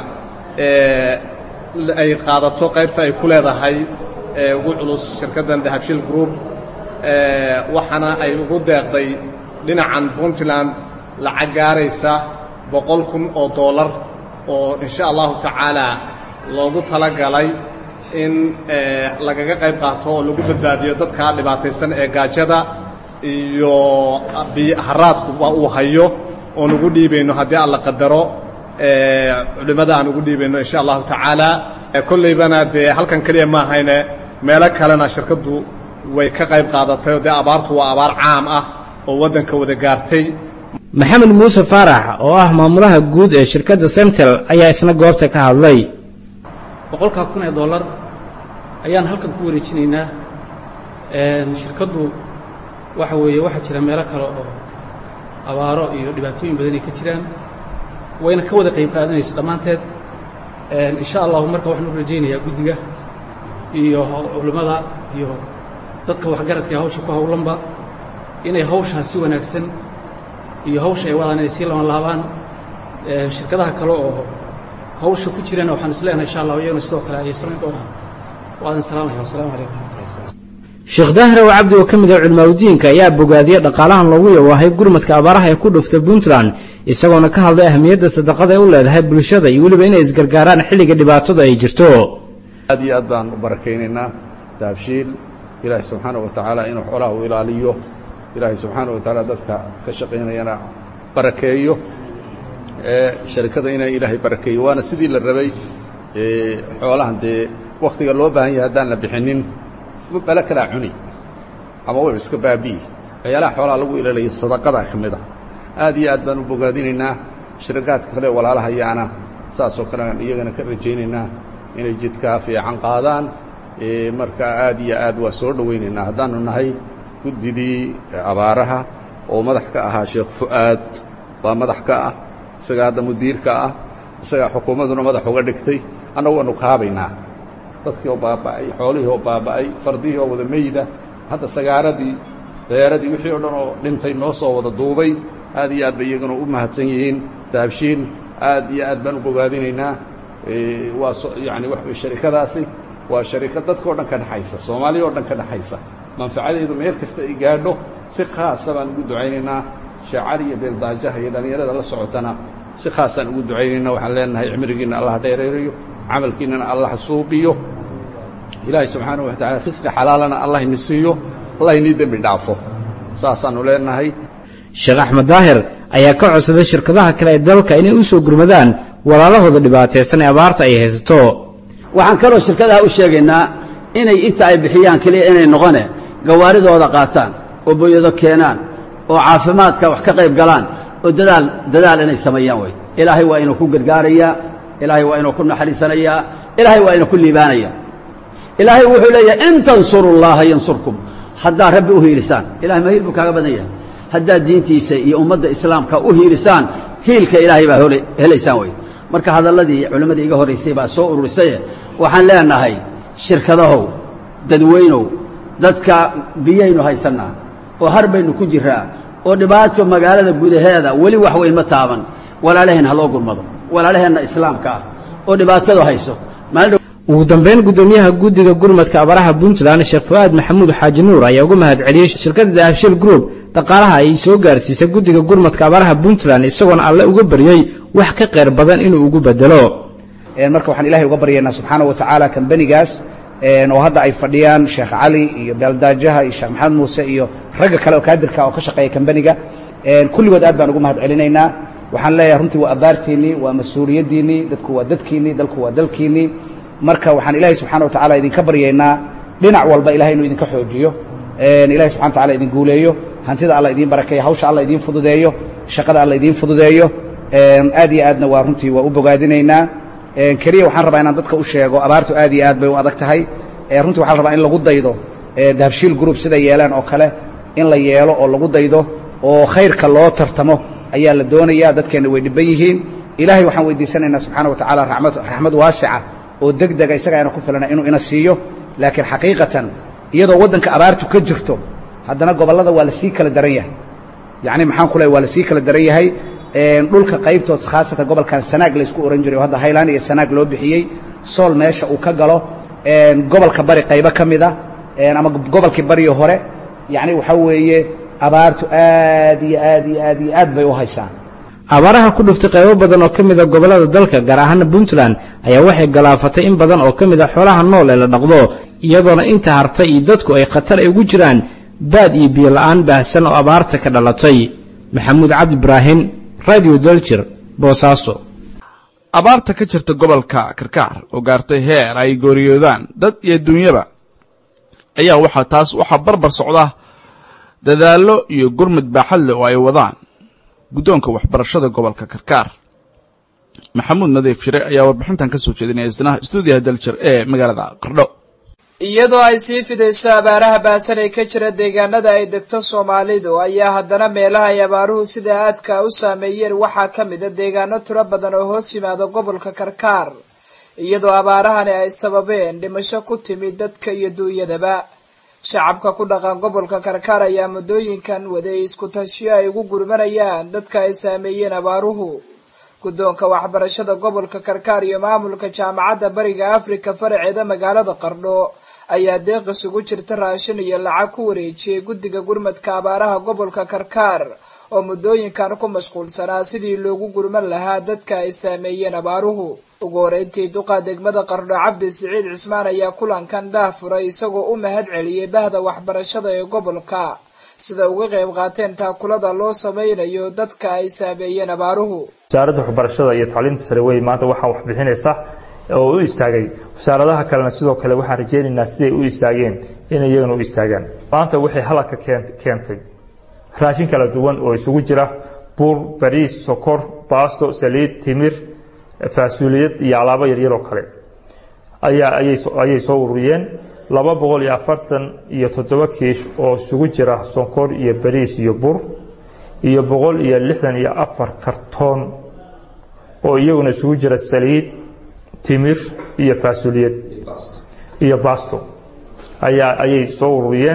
ay qaadato qaybta ay ku leedahay ugu culus shirkaddan dahabshil group waxaana ay ugu deeqday dhinacan puntland lacag gaaraysa boqol kun oo dollar oo insha allahu tacaalaa loogu tala galay in lagaga qayb qaato oo lagu badbaadiyo dadka dhibaataysan ee gaajada iyo haraadkuba uu hayo oon ugu dhiibayno haddii alla qadaro culimmada aan ugu dhiibayno insha allahu tacaala kollaybana dee halkan keliya ma ahayne meelo kalena shirkaddu way ka qayb qaadatay oo dee abaartu waa abaar caam ah oo waddanka wada gaartay maxamed muuse faarax oo ah maamulaha guud ee shirkadda semtel ayaa isna goobta ka hadlay boqolkaa kun ee dollar ayaan halkan ku wareejinaynaa shirkaddu waxa weeye waxaa jira meelo kale oo abaaro iyo dhibaatooyin badan ay ka jiraan wayna ka wada qayb qaadanaysa dhammaanteed insha allahu marka waxaan u rajaynayaa guddiga iyo culimmada iyo dadka waxgaradka ee hawsha ku howlanba inay hawshaas si wanaagsan iyo hawsha ay wadaan inay sii laban laabaan shirkadaha kale oo hawsha ku jirana waxaan is leenahay insha allah iyaguna sidoo kale ayay samayn doonaan waadan salaamaya wasalaamu calaykum sheekh daahir ow cabdi oo ka mid ah culimaadudiinka ayaa bogaadiyey dhaqaalahan loogu yawaahay gurmadka abaaraha ee ku dhuftay puntland isagoona ka hadlay ahmiyadda sadaqada ay u leedahay bulshada iyo weliba inay isgargaaraan xilliga dhibaatadu ay jirto aad iyo aad baan u barakaynaynaa daabshiil ilaahay subxaana wa tacaala inuu xoolaha u ilaaliyo ilaahay subxaana wa tacaala dadka ka shaqaynayana barakeeyo sharikada inay ilaahay barakeeyo waana sidii la rabay xoolahan dee wakhtiga loo baahan yahay haddaan la bixinin bale kalaa cuni ama wayba iska baabi'i waxyaalaha xoolaha lagu ilaalayo sadaqadaa ka mid a aad iyo aad baan u bogaadinaynaa shirakaadka kale walaalahayaana saasoo kale aan iyagana ka rajaynaynaa inay jidkaa fiican qaadaan marka aad iyo aad waa soo dhowaynaynaa haddaannu nahay guddidii abaaraha oo madax ka ahaa sheekh fu'aad baa madax ka ah isagaa hadda mudiirka ah isagaa xukuumadduna madax uga dhigtay annagu waannu kaabaynaa dadkii oo baaba'ay xoolihii oo baaba'ay fardihii oo wada meyda hadda sagaaradii dayaaradii wixii o dhan oo dhintay noo soo wada duubay aad iyo aad bay iyaguna u mahadsan yihiin daabshiin aad iyo aad baan u bogaadinaynaa waa yani wax sharikadaasi waa sharikad dadkao dhan ka dhexaysa soomaaliya oo dhan ka dhexaysa manfacadeedu meel kasta ay gaadho si khaasa baan ugu ducaynaynaa sheecali iyo beeldaajaha iyo dhallinyarada la socotana si khaasaan ugu ducaynaynaa waxaan leenahay cimrigiinna allah dheereerayo camalkiinnana allah suubiyo ilaahay subxaanahu wa tacala risqi xalaalana allah ini siiyo allah inii dembi dhaafo saasaannu leenahay sheekh axmed daahir ayaa ka codsaday shirkadaha kale ee dalka inay u soo gurmadaan walaalahooda dhibaataysan ee abaarta ay haysato waxaan kaloo shirkadaha u sheegaynaa inay inta ay bixiyaan keliya inay noqone gawaaridooda qaataan oo boyado keenaan oo caafimaadka wax ka qayb galaan oo dadaal dadaal inay sameeyaan wey ilaahay waa inuu ku gargaarayaa ilaahay waa inuu ku naxariisanayaa ilaahay waa inuu ku liibaanaya ilaahay wuxuu leeyahay in tansuru llaha yansurkum haddaad rabbi u hiilisaan ilahay ma hiil buu kaaga badan yahay haddaad diintiisa iyo ummadda islaamka u hiilisaan hiilka ilaahay baa helaysaan wey marka hadalladii culimmadii iga horraysay baa soo ururisaye waxaan leenahay shirkadahow dadweynow dadka biyaynu haysannaa oo har baynu ku jiraa oo dhibaato magaalada gudaheeda weli wax weyn ma taaban walaalaheen ha loo gurmado walaalaheenna islaamka ah oo dhibaatadu hayso ugu dambayn guddoomiyaha guddiga gurmadka abaraha puntland sheekh fu'aad maxamuud xaaji nuur ayaa uga mahad celiyey shirkadda dahabshil group dhaqaalaha ay soo gaarsiisay guddiga gurmadka abaraha puntland isagoona alle uga baryey wax ka qayr badan inuu ugu bedelo marka waxaan ilahay uga baryaynaa subxaana wa tacaala kambanigaas oo hadda ay fadhiyaan sheekh cali iyo beeldaajaha iyo sheekh maxamed muuse iyo ragga kale oo kaadirka oo ka shaqeeya kambaniga kulligood aad baan ugu mahad celinaynaa waxaan leeyahay runtii waa abaartiinnii waa mas-uuliyaddiinnii dadku waa dadkiinnii dalku waa dalkiinnii marka waxaan ilaahay subxana wa tacala idinka baryaynaa dhinac walba ilahay inuu idinka xoojiyo ilahay subxana wa tacala idin guuleeyo hantida alla idiin barakeeyo hawsha alla idiin fududeeyo shaqada alla idiin fududeeyo aad iyo aadna waa runtii waa u bogaadinaynaa keliya waxaan rabaa inaan dadka u sheego abaartu aad iyo aad bay u adag tahay runtii waxaa la rabaa in lagu daydo dahabshiil group sida yeelaan oo kale in la yeelo oo lagu daydo oo khayrka loo tartamo ayaa la doonayaa dadkeenna way dhibban yihiin ilaahay waxaan weydiisanaynaa subxaana wa tacaala raxmad waasica oo deg dega isaga ayna ku filana inuu ina siiyo laakiin xaqiiqatan iyadoo waddanka abaartu ka jirto haddana gobollada waa la sii kala daran yahay yacni maxaan ku leehay waa la sii kala daran yahay dhulka qaybtood khaasatan gobolkan sanaag laysku ohan jiray oo hadda haylaan iyo sanaag loo bixiyey sool meesha uu ka galo gobolka bari qaybo ka mid a ama gobolkii bariyo hore yacni waxaa weeye abaartu aad iyo aad iyo aad iyo aad bay u haysaan abaaraha ku dhuftay qaybo badan oo ka mida gobollada dalka gaar ahaana puntland ayaa waxay galaafatay in badan oo ka mid a xoolaha nool ee la dhaqdo iyadoona inta hartay iyo dadku ay khatar ay ugu jiraan baad iyo biyo la'aan baahsan oo abaarta ka dhalatay maxamuud cabdi ibraahin radio daljir boosaaso abaarta ka jirta gobolka karkaar oo gaartay heer ay gooriyoodaan dad iyo dunyaba ayaa waxaa taas waxaa barbar socda dadaallo iyo gurmud baaxad leh oo ay wadaan guddoonka waxbarashada gobolka karkaar maxamuud nadiif shire ayaa warbixintan ka soo jeedinaya isna stuudiyaha daljir ee magaalada qardho iyadoo ay sii fidayso abaaraha baasan ee ka jira deegaanada ay degto soomaalidu ayaa haddana meelaha ay abaaruhu sida aadka u saameeyeen waxaa ka mid a deegaano tiro badan oo hoos yimaada gobolka karkaar iyadoo abaarahani ay sababeen dhimasho ku timid dadka iyo duunyadaba shacabka ku dhaqan gobolka karkaar ayaa muddooyinkan waday isku tashiyo ay ugu gurmanayaan dadka ay saameeyeen abaaruhu guddoonka waxbarashada gobolka karkaar iyo maamulka jaamacadda bariga afrika faraceeda magaalada qardho ayaa deeq isugu jirta raashin iyo lacag ku wareejiyey guddiga gurmadka abaaraha gobolka karkaar oo muddooyinkan ku mashquulsanaa sidii loogu gurman lahaa dadka ay saameeyeen abaaruhu ugu horeyntii duqa degmada qardho cabdi siciid cismaan ayaa kulankan daafuray isagoo u mahad celiyey bahda waxbarashada ee gobolka sida uga qayb qaateen taakulada loo samaynayo dadka ay saameeyeen abaaruhu wasaaradda waxbarashada iyo tacliinta sare wey maanta waxaa wax bixinaysa oo u istaagay wasaaradaha kalena sidoo kale waxaan rajaynaynaa siday u istaageen inay iyagana u istaagaan maanta waxay halaka keentay raashin kala duwan oo isugu jira buur bariis sokor baasto saliid timir faasuuliyad iyo alaabo yaryar oo kale ayaa ayay soo ururiyeen laba boqol iyo afartan iyo toddoba kiish oo isugu jira sonkor iyo bariis iyo bur iyo boqol iyo lixdan iyo afar kartoon oo iyaguna isugu jira saliid timir iyo faasuuliyad iyo basto ayaa ayay soo ururiyeen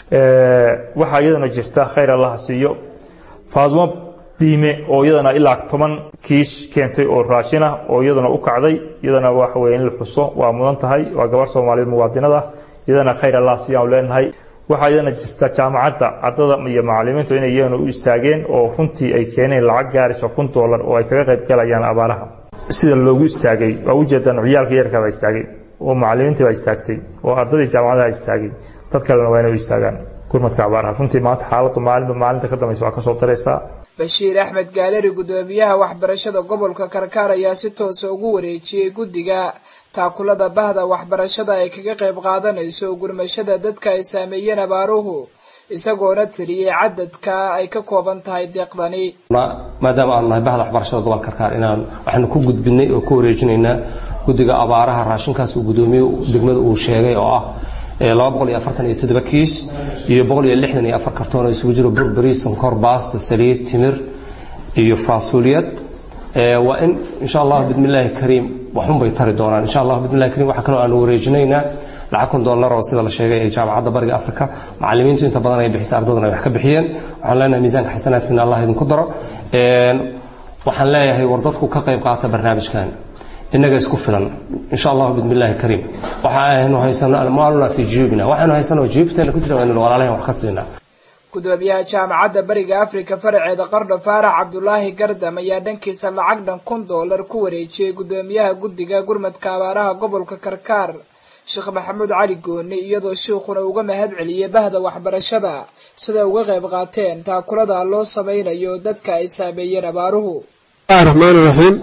waxaa iyadana jirta khayr allaha siiyo faadmo diime oo iyadana ilaa toban kiish keentay oo raashin ah oo iyadana u kacday iyadana waxa weye in la xuso waa mudan tahay waa gabar soomaaliyeed muwaadinada iyadana khayr allah siiyaan leenahay waxaa iyadana jirta jaamacadda ardada iyo macalimiintu inay iyagana u istaageen oo runtii ay keeneen lacag gaarayso kun doolar oo ay kaga qayb galayaan abaaraha sida loogu istaagay waa ujeedaan ciyaalka yarka baa istaagay oo macalimiintii baa istaagtay oo ardadii jaamacadaha istaagay dad kalena waa inay u istaagaan gurmadka abaaraha runtii maanta xaaladdu maalinba maalinta ka dambaysa waa ka soo daraysaa bashiir axmed gaaleri guddoomiyaha waxbarashada gobolka karkaar ayaa si toosa ugu wareejiyey guddiga taakulada bahda waxbarashada ay kaga qayb qaadanayso gurmashada dadka ay saameeyeen abaaruhu isagoona tiriyey cadadka ay ka kooban tahay deeqdani maadaama aanu nahay bahda waxbarashada gobolka karkaar inaan waxaanu ku gudbinay oo ku wareejinaynaa guddiga abaaraha raashinkaas uu guddoomiye degmada uu sheegay oo ah laba boqol iyo afartan iyo toddoba kiis iyo boqol iyo lixdan iyo afar kartoon oo isugu jiro burberi sonkor baasto saliid timir iyo faasuuliyad waa in insha allah bismillaahi kariim waxun bay tari doonaan insha allah bismillahi kariim waxaa kaloo aanu wareejinaynaa lacag kun dollar oo sida la sheegay ee jaamacadda bariga afrika macallimiintu inta badan ay bixisa ardaduna ay wax ka bixiyeen waxaan leenahay miisaanka xasanaadkiina allah idinku daro waxaan leeyahay war dadku ka qayb qaata barnaamijkan innaga isku filan insha allah bismillaahi kariim waxa aynu haysano almaaluna fi juyubina waxaynu haysano juyubteena ku jira waa inaynu walaalahan wax ka siinaa gudoomiyaha jaamacadda bariga afrika faraceeda qardho faarax cabdulaahi gardam ayaa dhankiisa lacag dhan kun doolar ku wareejiyey gudoomiyaha guddiga gurmadka abaaraha gobolka karkaar sheekh maxamuud cali gooni iyadoo shiikhuna uga mahad celiyey bahda waxbarashada siday uga qayb qaateen taakulada loo samaynayo dadka ay saameeyeen abaaruhu raxmaan raxiim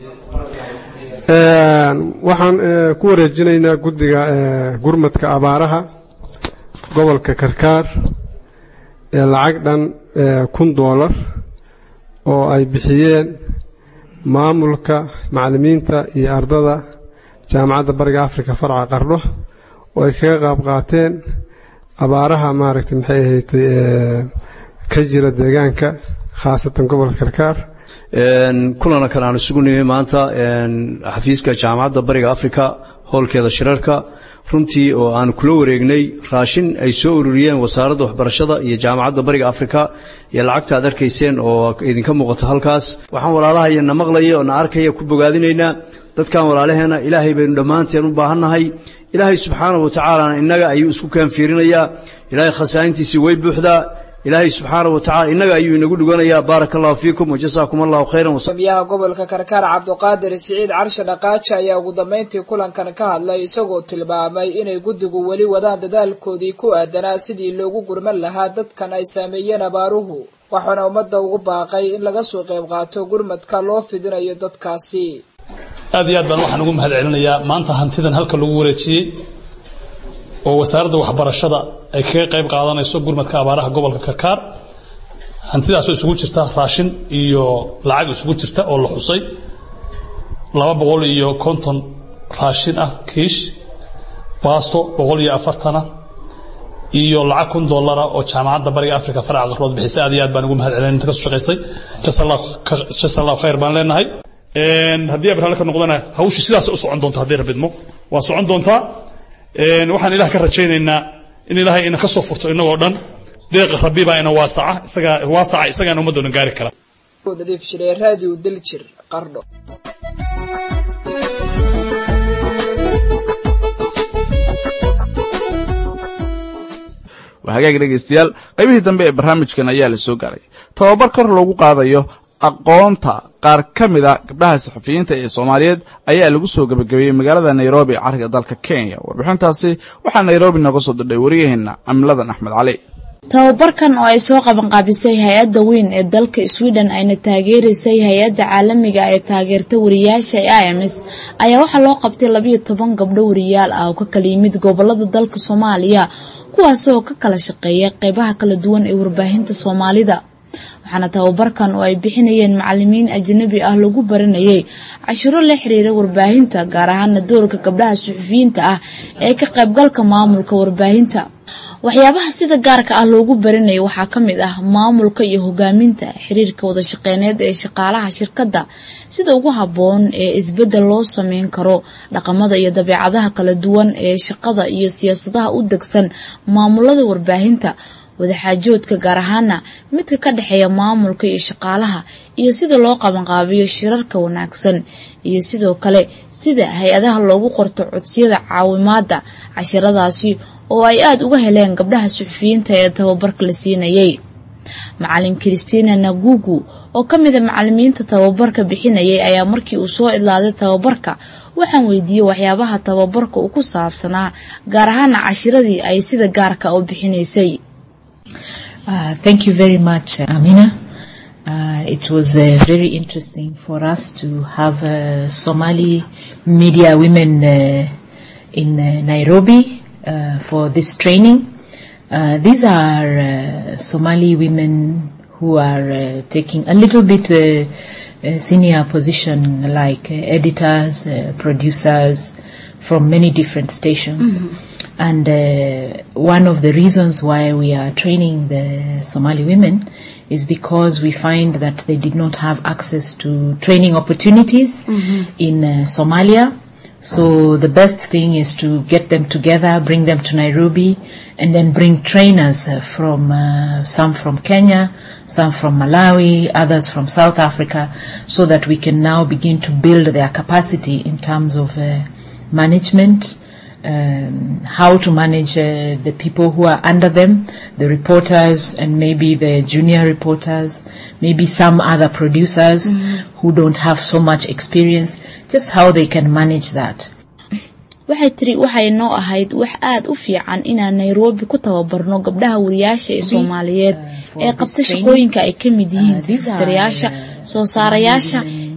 waxaan ku wareejinaynaa guddiga gurmadka abaaraha gobolka karkaar lacag dhan kun doolar oo ay bixiyeen maamulka macallimiinta iyo ardada jaamacadda bariga afrika farca qardho oo ay kaga qaab qaateen abaaraha maaragtay maxay ahayd ka jira deegaanka khaasatan gobolka karkaar kulana kale aan isugu nimi maanta xafiiska jaamacadda bariga afrika howlkeeda shirarka runtii oo aan kula wareegnay raashin ay soo ururiyeen wasaaradda waxbarashada iyo jaamacadda bariga afrika iyo lacagta aad arkayseen oo idinka muuqato halkaas waxaan walaalahaya na maqlaya oo na arkaya ku bogaadinaynaa dadkan walaalaheena ilaahay baynu dhammaanteen u baahannahay ilaahay subxaanahu wa tacaalana innaga ayuu isku kaanfiirinayaa ilaahay khasaa'intiisii way buuxdaa ilaahay subxaanahu wa tacala innaga ayuu inagu dhiganayaa baaraka allahu fiikum wajasaakum allahu khayran gudoomiyaha gobolka karkaar cabdiqaadir siciid carshe dhaqaaji ayaa ugu dambeyntii kulankan ka hadlay isagoo tilmaamay inay guddigu weli wadaan dadaalkoodii ku aadanaa sidii loogu gurman lahaa dadkan ay saameeyeen abaaruhu waxaana ummadda ugu baaqay in laga soo qayb qaato gurmadka loo fidinayo dadkaasi aad iyo aad baan waxaan ugu mahad celinayaa maanta hantidan halka lagu wareejiyey oo wasaaradda waxbarashada ay kaga qayb qaadanayso gurmadka abaaraha gobolka karkaar hantidaasoo isugu jirta raashin iyo lacag isugu jirta oo la xusay laba boqol iyo konton raashin ah kiish baasto boqol iyo afartana iyo lacag kun dollara oo jaamacadda bariga afrika faraca qarrood bixisay aad iyo aad baan ugu mahad celin inta ka soo shaqaysay jasa allahu khayr baan leenahay haddii abrahalle ka noqdana hawshu sidaas u socon doonta haddii rabidmo waa socon doontaa waxaan ilaah ka rajaynaynaa in ilaahay ina ka soo furto inagoo dhan deeqa rabbi baa ina waasaca isagaa waasaca isagaana ummaddoona gaari kara nadiif shiree raadiyo daljir qardho waa hagaag dhegaystayaal qaybihii dambe ee barnaamijkan ayaa la soo gaaray tababar kor loogu qaadayo aqoonta qaar ka mida gabdhaha saxafiyiinta ee soomaaliyeed ayaa lagu soo gebagabeeyey magaalada nairobi cariga dalka kenya warbixintaasi waxaa nairobi nooga soo dirdhay waryaheena camiladan axmed cali tababarkan oo ay soo qabanqaabisay hay-adda weyn ee dalka sweden ayna taageeraysay hay-adda caalamiga ee taageerta wariyaasha ee i m s ayaa waxaa loo qabtay labayo toban gabdho wariyaal ah oo ka kala yimid gobolada dalka soomaaliya kuwaasi oo ka kala shaqeeya qeybaha kala duwan ee warbaahinta soomaalida waxaana tababarkan oo ay bixinayeen macalimiin ajnabi ah lagu baranayay cashiro la xiriira warbaahinta gaar ahaana doorka gabdhaha suxufiyiinta ah ee ka qaybgalka maamulka warbaahinta waxyaabaha sida gaarka ah loogu baranayay waxaa ka mid ah maamulka iyo hogaaminta xiriirka wadashaqeyneed ee shaqaalaha shirkadda sida ugu habboon ee isbeddel loo sameyn karo dhaqamada iyo dabeecadaha kala duwan ee shaqada iyo siyaasadaha u degsan maamulada warbaahinta wadaxaajoodka gaar ahaana midka ka dhexeeya maamulka iyo shaqaalaha iyo sida loo qabanqaabiyo shirarka wanaagsan iyo sidoo kale sida hay-adaha loogu qorto codsiyada caawimaada cashiradaasi oo ay aada uga heleen gabdhaha suxufiyiinta ee tababarka la siinayay macalin christina nagugu oo ka mida macalimiinta tababarka bixinayay ayaa markii uu soo idlaaday tababarka waxaan weydiiyey waxyaabaha tababarka uu ku saabsanaa gaar ahaana cashiradii ay sida gaarka u bixinaysay Uh, thank you very much, Amina. Uh, it was uh, very interesting for us to have uh, Somali media women uh, in uh, Nairobi uh, for this training. Uh, these are uh, Somali women who are uh, taking a little bit uh, uh, senior position like uh, editors, uh, producers from many different stations. And uh, one of the reasons why we are training the Somali women is because we find that they did not have access to training opportunities in uh, Somalia. So the best thing is to get them together, bring them to Nairobi, and then bring trainers uh, from uh, some from Kenya, some from Malawi, others from South Africa, so that we can now begin to build their capacity in terms of uh, management, um, how to manage uh, the people who are under them, the reporters and maybe the junior reporters, maybe some other producers who don't have so much experience, just how they can manage that. waxay tiri waxay noo ahayd wax aada u fiican inaan nairobi ku tababarno gabdhaha wariyaasha ee soomaaliyeed ee qabta shaqooyinka ay ka mid yihiin tifitirayaasha soo saarayaasha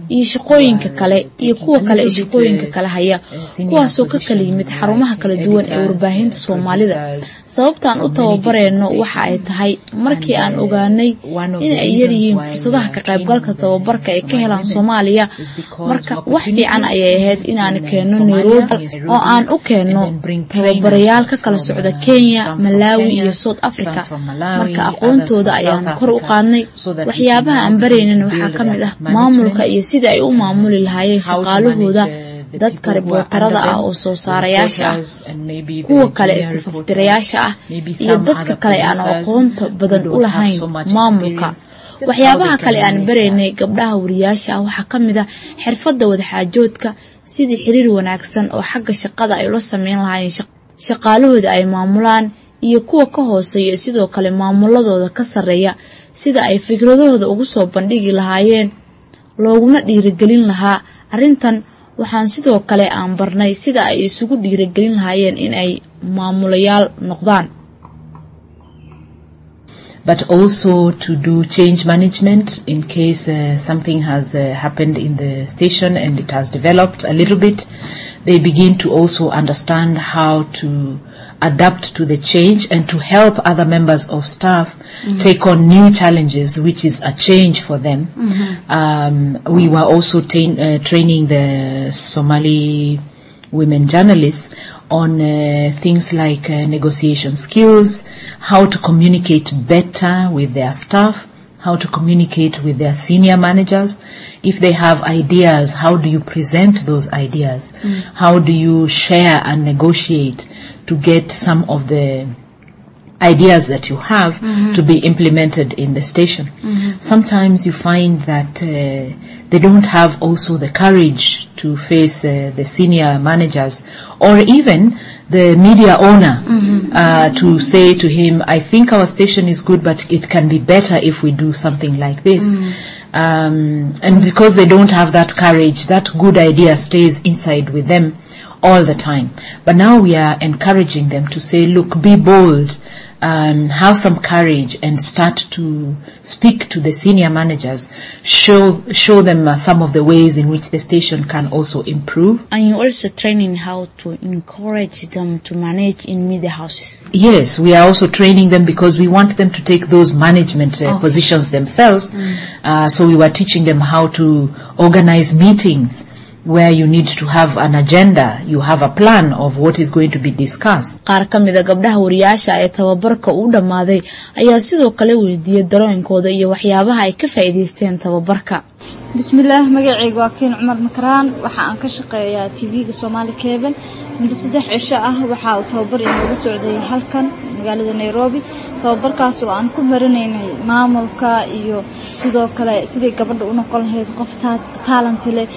iyo shaqooyinka kale iyo kuwa kale ee shaqooyinka kale haya kuwaasoo ka kala yimid xarumaha kala duwan ee warbaahinta soomaalida sababtaan u tababareyno waxa ay tahay markii aan ogaanay in ay yaryihiin fursadaha ka qaybgalka tababarka ay ka helaan soomaaliya marka wax fiican ayay ahayd inaan keenno nairobi oo aan u keenno tababarayaal ka kala socda kenya malawi iyo south africa marka aqoontooda ayaan kor u qaadnay waxyaabaha aan baraynin waxaa ka mid ah maamulka iyo sida ay u maamuli lahaayeen shaqaalahooda dadka ribootarada ah oo soo saarayaasha ah kuwa kale ee tifaftirayaasha ah iyo dadka kale aan aqoonta badan u lahayn maamulka waxyaabaha kale aan baraynay gabdhaha wariyaasha ah waxaa ka mid ah xirfadda wadaxaajoodka sidii xiriir wanaagsan oo xagga shaqada ay ula sameyn lahaayeen shaqaalahooda ay maamulaan iyo kuwa ka hooseeya sidoo kale maamuladooda ka sarreeya sida ay fikradahooda ugu soo bandhigi lahaayeen looguna dhiirigelin lahaa arrintan waxaan sidoo kale aan barnay sida ay isugu dhiirigelin lahaayeen in ay maamulayaal noqdaan but also to do change management in case uh, something has uh, happened in the station and it has developed a little bit. They begin to also understand how to adapt to the change and to help other members of staff take on new challenges, which is a change for them. Um, we were also tain- uh, training the Somali women journalists on uh, things like uh, negotiation skills, how to communicate better with their staff, how to communicate with their senior managers. If they have ideas, how do you present those ideas? How do you share and negotiate to get some of the ideas that you have Mhm. to be implemented in the station. Sometimes you find that uh, they don't have also the courage to face uh, the senior managers or even the media owner uh, to say to him, I think our station is good, but it can be better if we do something like this. Um, and because they don't have that courage, that good idea stays inside with them all the time. But now we are encouraging them to say, look, be bold, um, have some courage and start to speak to the senior managers, show, show them uh, some of the ways in which the station can also improve. And you also training how to encourage them to manage in media houses. Yes, we are also training them because we want them to take those management uh, Okay. positions themselves. Uh, so we were teaching them how to organize meetings where you need to have an agenda, you have a plan of what is going to be discussed. qaar ka mid a gabdhaha wariyaasha ee tababarka u dhammaaday ayaa sidoo kale weydiiyey darooyinkooda iyo waxyaabaha ay ka faa'iidaysteen tababarka bismillaah magacayga waa kiin cumar makaraan waxa aan ka shaqeeyaa tv-ga soomaali cable muddo saddex cisho ah waxa uu tababar inooga socday halkan magaalada nairobi tababarkaas oo aan ku baranaynay maamulka iyo sidoo kale sidii gabadha u noqon lahayd qof ta- talanti leh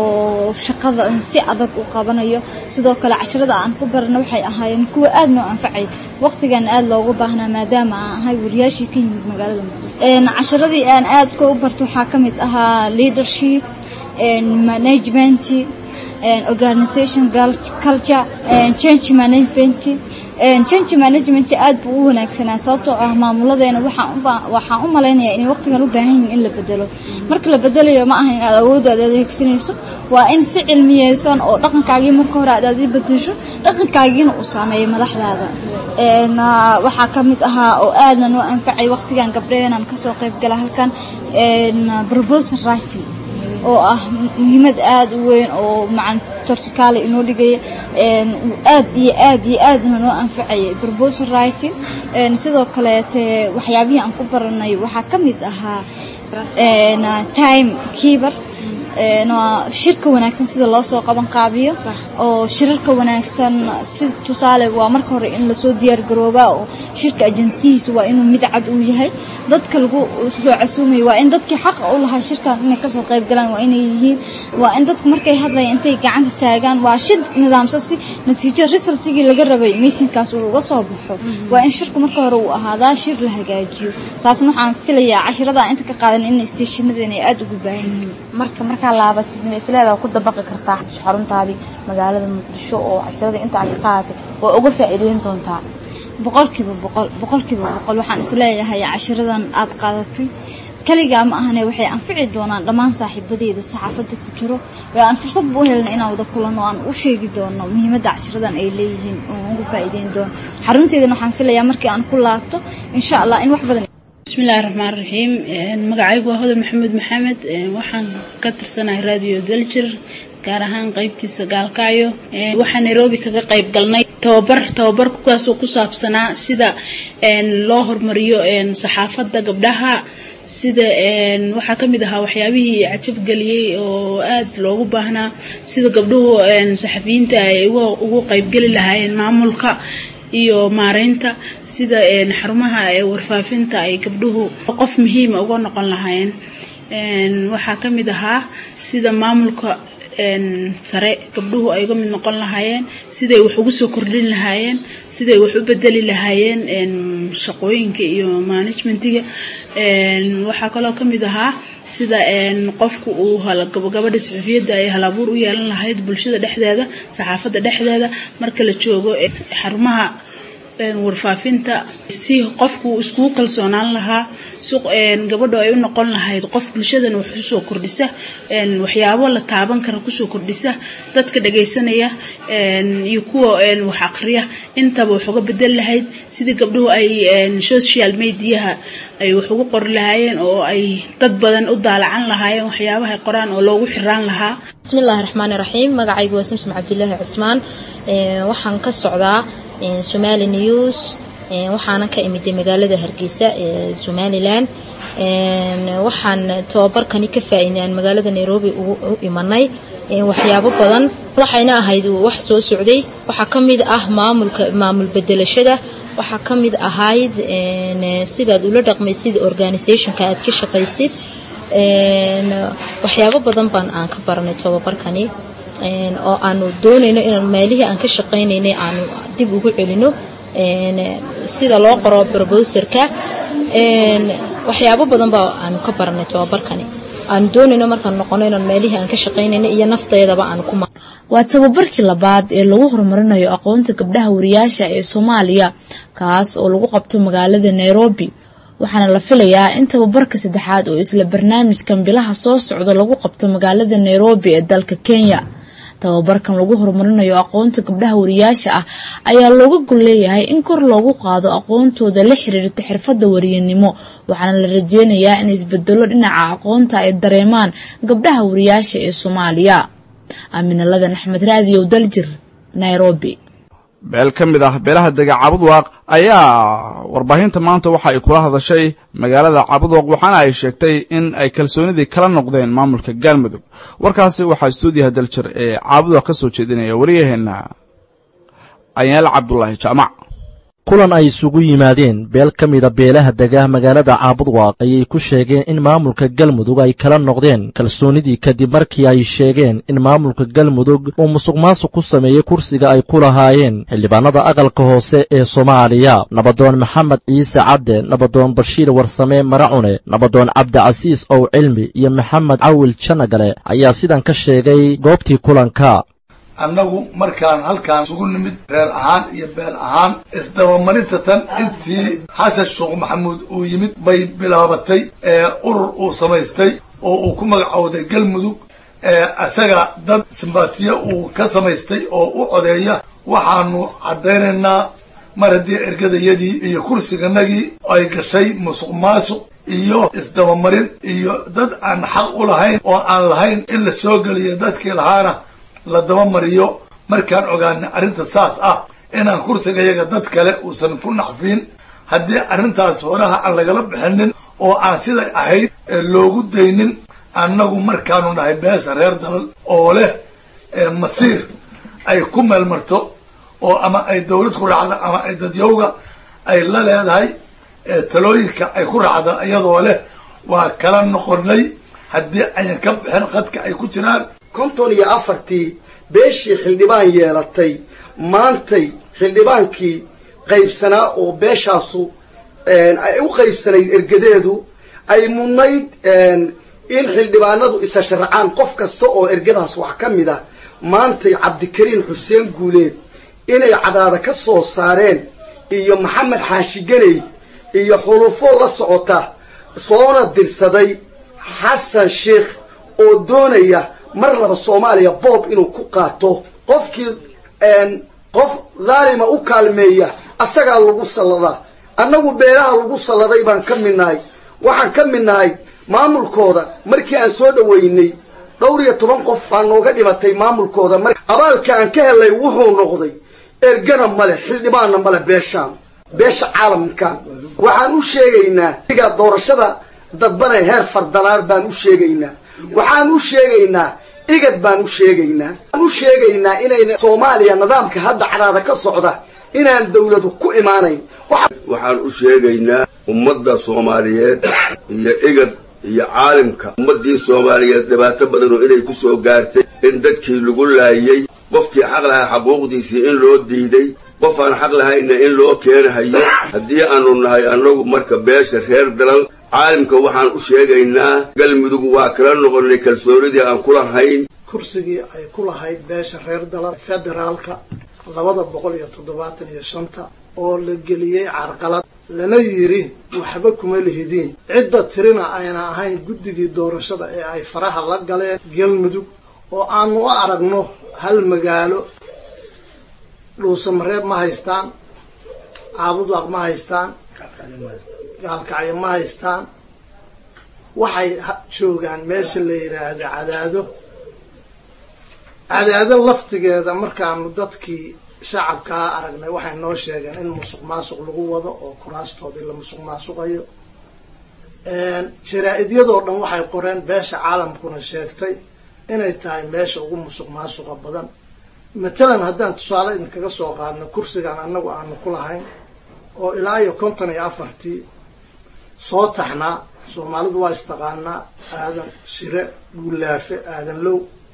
oo shaqada si adag u qabanayo sidoo kale casharada aan ku barana waxay ahaayeen kuwa aad noo anfacay waqtigan aad loogu baahnaa maadaama aan ahay wariyaashii ka yimid magaalada muqdisho Een, casharadii aan aadka u barto waxaa ka mid ahaa leadership een, management een, organization gal- culture een, change management een, change management aad buu u wanaagsanaa sababtoo ah maamuladeena waxaan u baa- waxaan u malaynayaa inay waqtigan u baahan yihiin in la bedelo marka la bedelayo ma aha in aad awooddaada adeegsanayso waa in si cilmiyeysan oo dhaqankaagii marka hore aad aad bedesho dhaqankaagiina uu saameeyo madaxdaada Een, ah, waxaa ka mid ahaa oo aadna noo anfacay waqtigan gabdhaheenan kasoo qayb gala halkan een, proposal writing oo ah muhiimad aad u weyn oo macan tortikaale inoo dhigaya een, uu aad iyo aad iyo aadna noo anfacayay proposal writing een, sidoo kaleete waxyaabihii aan ku baranay waxaa ka mid ahaa een, ah, time keeper een, waa shirka wanaagsan sida loo soo qaban qaabiyo oo shirarka wanaagsan si tusaale waa marka hore in lasoo diyaar garoobaa oo shirka ajantihiisa waa inuu mid cad uu yahay dadka lagu soo casuumayo waa in dadkii xaqa u lahaa shirkan inay kasoo qayb galaan waa inay yihiin waa in dadku markay hadlayaan intay gacanta taagaan waa shir nidaamsan si natiijo resultigii laga rabay meetingkaas uu uga soo baxo waa in shirku marka hore uu ahaadaa shir la hagaajiyo taasna waxaan filayaa cashirada inta ka qaadan in stationadeena ay aada ugu baahan yihiin marka markaa laabatid ma isleedaa ku dabaqi kartaa xaruntaadii magaalada muqdisho oo casirada inta aad ka qaadatay waa uga faa'iideyn doontaa boqolkiiba boqol boqolkiiba boqol waxaan isleeyahay cashiradan aad qaadatay kaligaa ma ahane waxay anfici doonaan dhammaan saaxiibadeeda saxaafadda ku jiro oo aan fursad bu u helna inaan wada kulanno aan u sheegi doono muhiimadda cashiradan ay leeyihiin oo ugu faa'iideyn doono xarunteedana waxaan filayaa markii aan ku laabto insha allah in wax badan bismillahi raxmaan raxiim magacaygu waa hodan maxamuud maxamed waxaan ka tirsanahay radio daljir gaar ahaan qaybtiisa gaalkacyo waxaan nairobi kaga qayb galnay tababar tababar kuwaasoo ku saabsanaa sida loo horumariyo saxaafadda gabdhaha sida waxaa ka mid ahaa waxyaabihii cajabgeliyey oo aad loogu baahnaa sida gabdhuhu saxafiyiinta ay ugu qaybgeli lahaayeen maamulka iyo maareynta sida xarumaha warfaafinta ay gabdhuhu qof muhiima uga noqon lahaayeen waxaa ka mid ahaa sida maamulka sare gabdhuhu ay uga mid noqon lahaayeen siday wax ugu soo kordhin lahaayeen siday wax u bedeli lahaayeen shaqooyinka iyo management-iga waxaa kaloo ka mid ahaa sida qofku uu gabadha saxufiyadda ay halabuur u yeelan lahayd bulshada dhexdeeda saxaafadda dhexdeeda marka la joogo xarumaha warfaafinta si qofku iskugu kalsoonaan lahaa si gabadho ay u noqon lahayd qof bulshadana wax usoo kordhisa waxyaabo la taaban kara kusoo kordhisa dadka dhagaysanaya iyo kuwa wax aqriya intaba wax uga bedel lahayd sidii gabdhuhu ay social mediaha ay wax ugu qori lahaayeen oo ay dad badan u daalacan lahaayeen waxyaabaha qoraan oo loogu xiraan lahaa bismillahi raxmaani raxiim magacaygu waa samsom cabdilaahi cusmaan waxaan ka socdaa somali news waxaana ka imiday magaalada hargeysa ee somalilan waxaan tababarkani ka faa'iidaan magaalada nairobi u imanay waxyaabo badan waxayna ahayd wax soo socday waxaa ka mid ah maamulka maamul bedelashada waxaa ka mid ahayd sidaad ula dhaqmaysid organisationka aad ka shaqaysid waxyaabo badan baan aan ka baranay tababarkani oo aanu doonayno inaan maalihii aan ka shaqaynaynay aanu dib ugu celino sida loo qoro broboserka waxyaabo badan baa aanu ka baranay tababarkani aanu doonayno markaan noqono inaan maalihii aan ka shaqaynayno iyo nafteedaba aanu ku waa tababarkii labaad ee lagu horumarinayo aqoonta gabdhaha wariyaasha ee soomaaliya kaas oo lagu qabto magaalada nairobi waxaana la filayaa in tababarka saddexaad oo isla barnaamijkan bilaha soo socda lagu qabto magaalada nairobi ee dalka kenya tababarkan lagu horumarinayo aqoonta gabdhaha wariyaasha ah ayaa looga gol leeyahay in kor loogu qaado aqoontooda la xiriirta xirfadda wariyanimo waxaana la rajeynayaa in isbedelo dhinaca aqoonta ay dareemaan gabdhaha wariyaasha ee soomaaliya aaminaladan axmed raadiyow daljir nairobi beel ka mid ah beelaha dega cabudwaaq ayaa warbaahinta maanta waxa ay kula hadashay magaalada cabudwaaq waxaana ay sheegtay in ay kalsoonidii kala noqdeen maamulka galmudug warkaasi waxaa stuudiyaha daljir ee cabudwaaq ka soo jeedinaya wariyaheenna ayaal cabdulaahi jaamac kulan ay isugu yimaadeen beel ka mida beelaha dega magaalada caabudwaaq ayay ku sheegeen in maamulka galmudug ay kala noqdeen kalsoonidii kadib markii ay sheegeen in maamulka galmudug uu musuq maasuq ku sameeyey kursiga ay ku lahaayeen xildhibaanada aqalka hoose ee soomaaliya nabadoon maxamed ciise cadde nabadoon bashiir warsame maracune nabadoon cabdicasiis ow cilmi iyo maxamed cawil janagale ayaa sidan ka sheegay goobtii kulanka annagu markaan halkaan isugu nimid reer ahaan iyo beel ahaan isdabamarinta tan intii xasan sheekh maxamuud uu yimid bay bilaabatay ee urur uu samaystay oo uu ku magacowday galmudug ee isaga dad simbaatiye uu ka samaystay oo u codeeya waxaanu caddaynaynaa mar haddii ergadayadii iyo kursiganagii ay gashay musuq maasuq iyo isdabamarin iyo dad aan xaq u lahayn oo aan lahayn in la soo geliyo dadkii lahaana la daba mariyo markaan ogaana arrinta saas ah inaan kursigayaga dad kale uusan ku nacfiin haddii arrintaas horaha aan lagala bixinin oo aan siday ahayd loogu daynin annagu markaanu nahay beesha reer dalal oo leh masiir ay ku meelmarto oo ama ay dawlad ku raacda ama ay dadyowga ay la leedahay talooyinka ay ku raacda iyadoo leh waa kala noqonay haddii ayan ka bixin qadka ay ku jiraan konton iyo afartii beeshii xildhibaan yeelatay maantay xildhibaankii qaybsanaa oo beeshaasu ay u qaybsanayd ergadeedu ay mudnayd in xildhibaanadu isa sharacaan qof kasta oo ergadaas wax ka mid ah maantay cabdikariin xuseen guuleed inay cadaada ka soo saareen iyo maxamed xaashi ganey iyo xulufo la socota soona dirsaday xasan sheikh oo doonaya mar laba soomaaliya boob inuu ku qaato qofkii qof dhaalima u kaalmeeya asagaa lagu salladaa annagu beelaha lagu salladay baan ka mid nahay waxaan ka mid nahay maamulkooda markii aan soo dhoweynay dhowr iyo toban qof baa nooga dhimatay maamulkooda mar abaalka aan ka helay wuxuu noqday ergana male xildhibaanna male beeshaan beesha caalamka waxaan u sheegaynaa iga doorashada dadbane heer fardanaar baan u sheegaynaa waxaan u sheegaynaa igad baan u sheegaynaa waxaan u sheegaynaa inayna soomaaliya nidaamka hadda caraada ka socda inaan dawladu ku imaanayn waxaan u sheegaynaa ummadda soomaaliyeed iyo igad iyo caalimka ummaddii soomaaliyeed dhibaato badanoo inay ku soo gaartay in dadkii lagu laayey qofkii xaq lahaa xaquuqdiisii in loo diiday qof aan xaq lahayna in loo keenahayo haddii aanu nahay annagu marka beesha reer dalal caalimka waxaan u sheegaynaa galmudug waa kala noqonnay kalsoonidii aan ku lahayn kursigii ay ku lahayd beesha reer dalal federaalka labada boqol iyo toddobaatan iyo shanta oo la geliyey carqalad lana yidhi waxba kuma lihidiin cidda tirina ayna ahayn guddigii doorashada ee ay faraha la galeen galmudug oo aanu u aragno hal magaalo dhuusamareeb ma haystaan caabudaaq ma haystaan gaalkacyo ma haystaan waxay joogaan meesha la yidhaahdo cadaado cadaado laftigeeda markaanu dadkii shacabkaa aragnay waxay noo sheegeen in musuq maasuq lagu wado oo kuraastoodii la musuq maasuqayo jaraa-idyadoo dhan waxay qoreen beesha caalamkuna sheegtay inay tahay meesha ugu musuq maasuqa badan matalan haddaan tusaale idinkaga soo qaadno kursigan annagu aanu ku lahayn oo ilaa iyo konton iyo afartii soo taxnaa soomaalidu waa istaqaanaa aadan shire guulaafe aadan low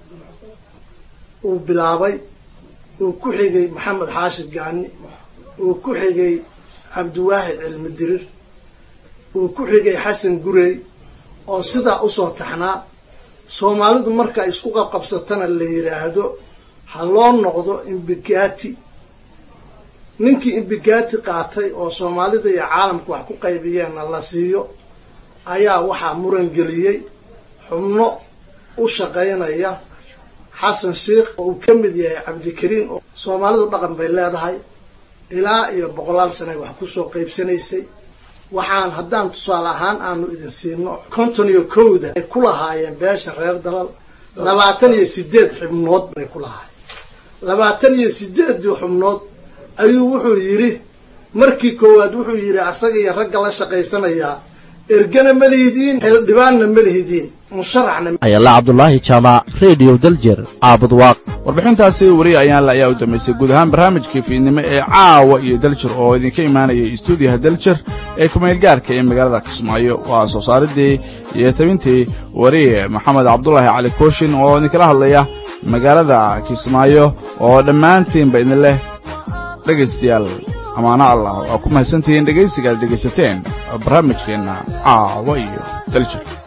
uu bilaabay uu ku xigay maxamed xaashid gaani uu ku xigay cabdiwaahid cilmi dirir uu ku xigay xasan gurey oo sidaa usoo taxnaa soomaalidu marka isku qabqabsatana la yidhaahdo ha loo noqdo imbigati ninkii imbigati qaatay oo soomaalida iyo caalamka wax ku qaybiyeenna la siiyo ayaa waxaa muran geliyey xubno u shaqaynaya xasan sheikh oo uu ka mid yahay cabdikariin oo soomaalidu dhaqan bay leedahay ilaa iyo boqolaal sanay wax kusoo qaybsanaysay waxaan haddaan tusaale ahaan aanu idin siino konton iyo kowda ay ku lahaayeen beesha reer dalal labaatan iyo sideed xubnood bay ku lahaayeen labaatan iyo sideeddii xubnood ayuu wuxuu yidhi markii koowaad wuxuu yidhi asaga iyo ragga la shaqaysanayaa ergana ma lihidiin xildhibaanna ma lihidiin musharaxna ayala cabdulaahi jaamac rediyo daljer caabudwaaq warbixintaasi weri ayaanla ayaa u dambaysay guud ahaan barnaamijkii fiidnimo ee caawa iyo daljir oo idinka imaanayay istuudiyaha daljir ee kumeelgaarka ee magaalada kismaayo waa soo saaridii iyo tabintii wariye maxamed cabdulaahi cali kooshin oo idinkala hadlaya magaalada kismaayo oo dhammaantiinba idin leh dhegaystayaal amaano allah waa ku mahadsantihiin dhegaysiga aad dhegaysateen barnaamijkeenna caawa iyo daljir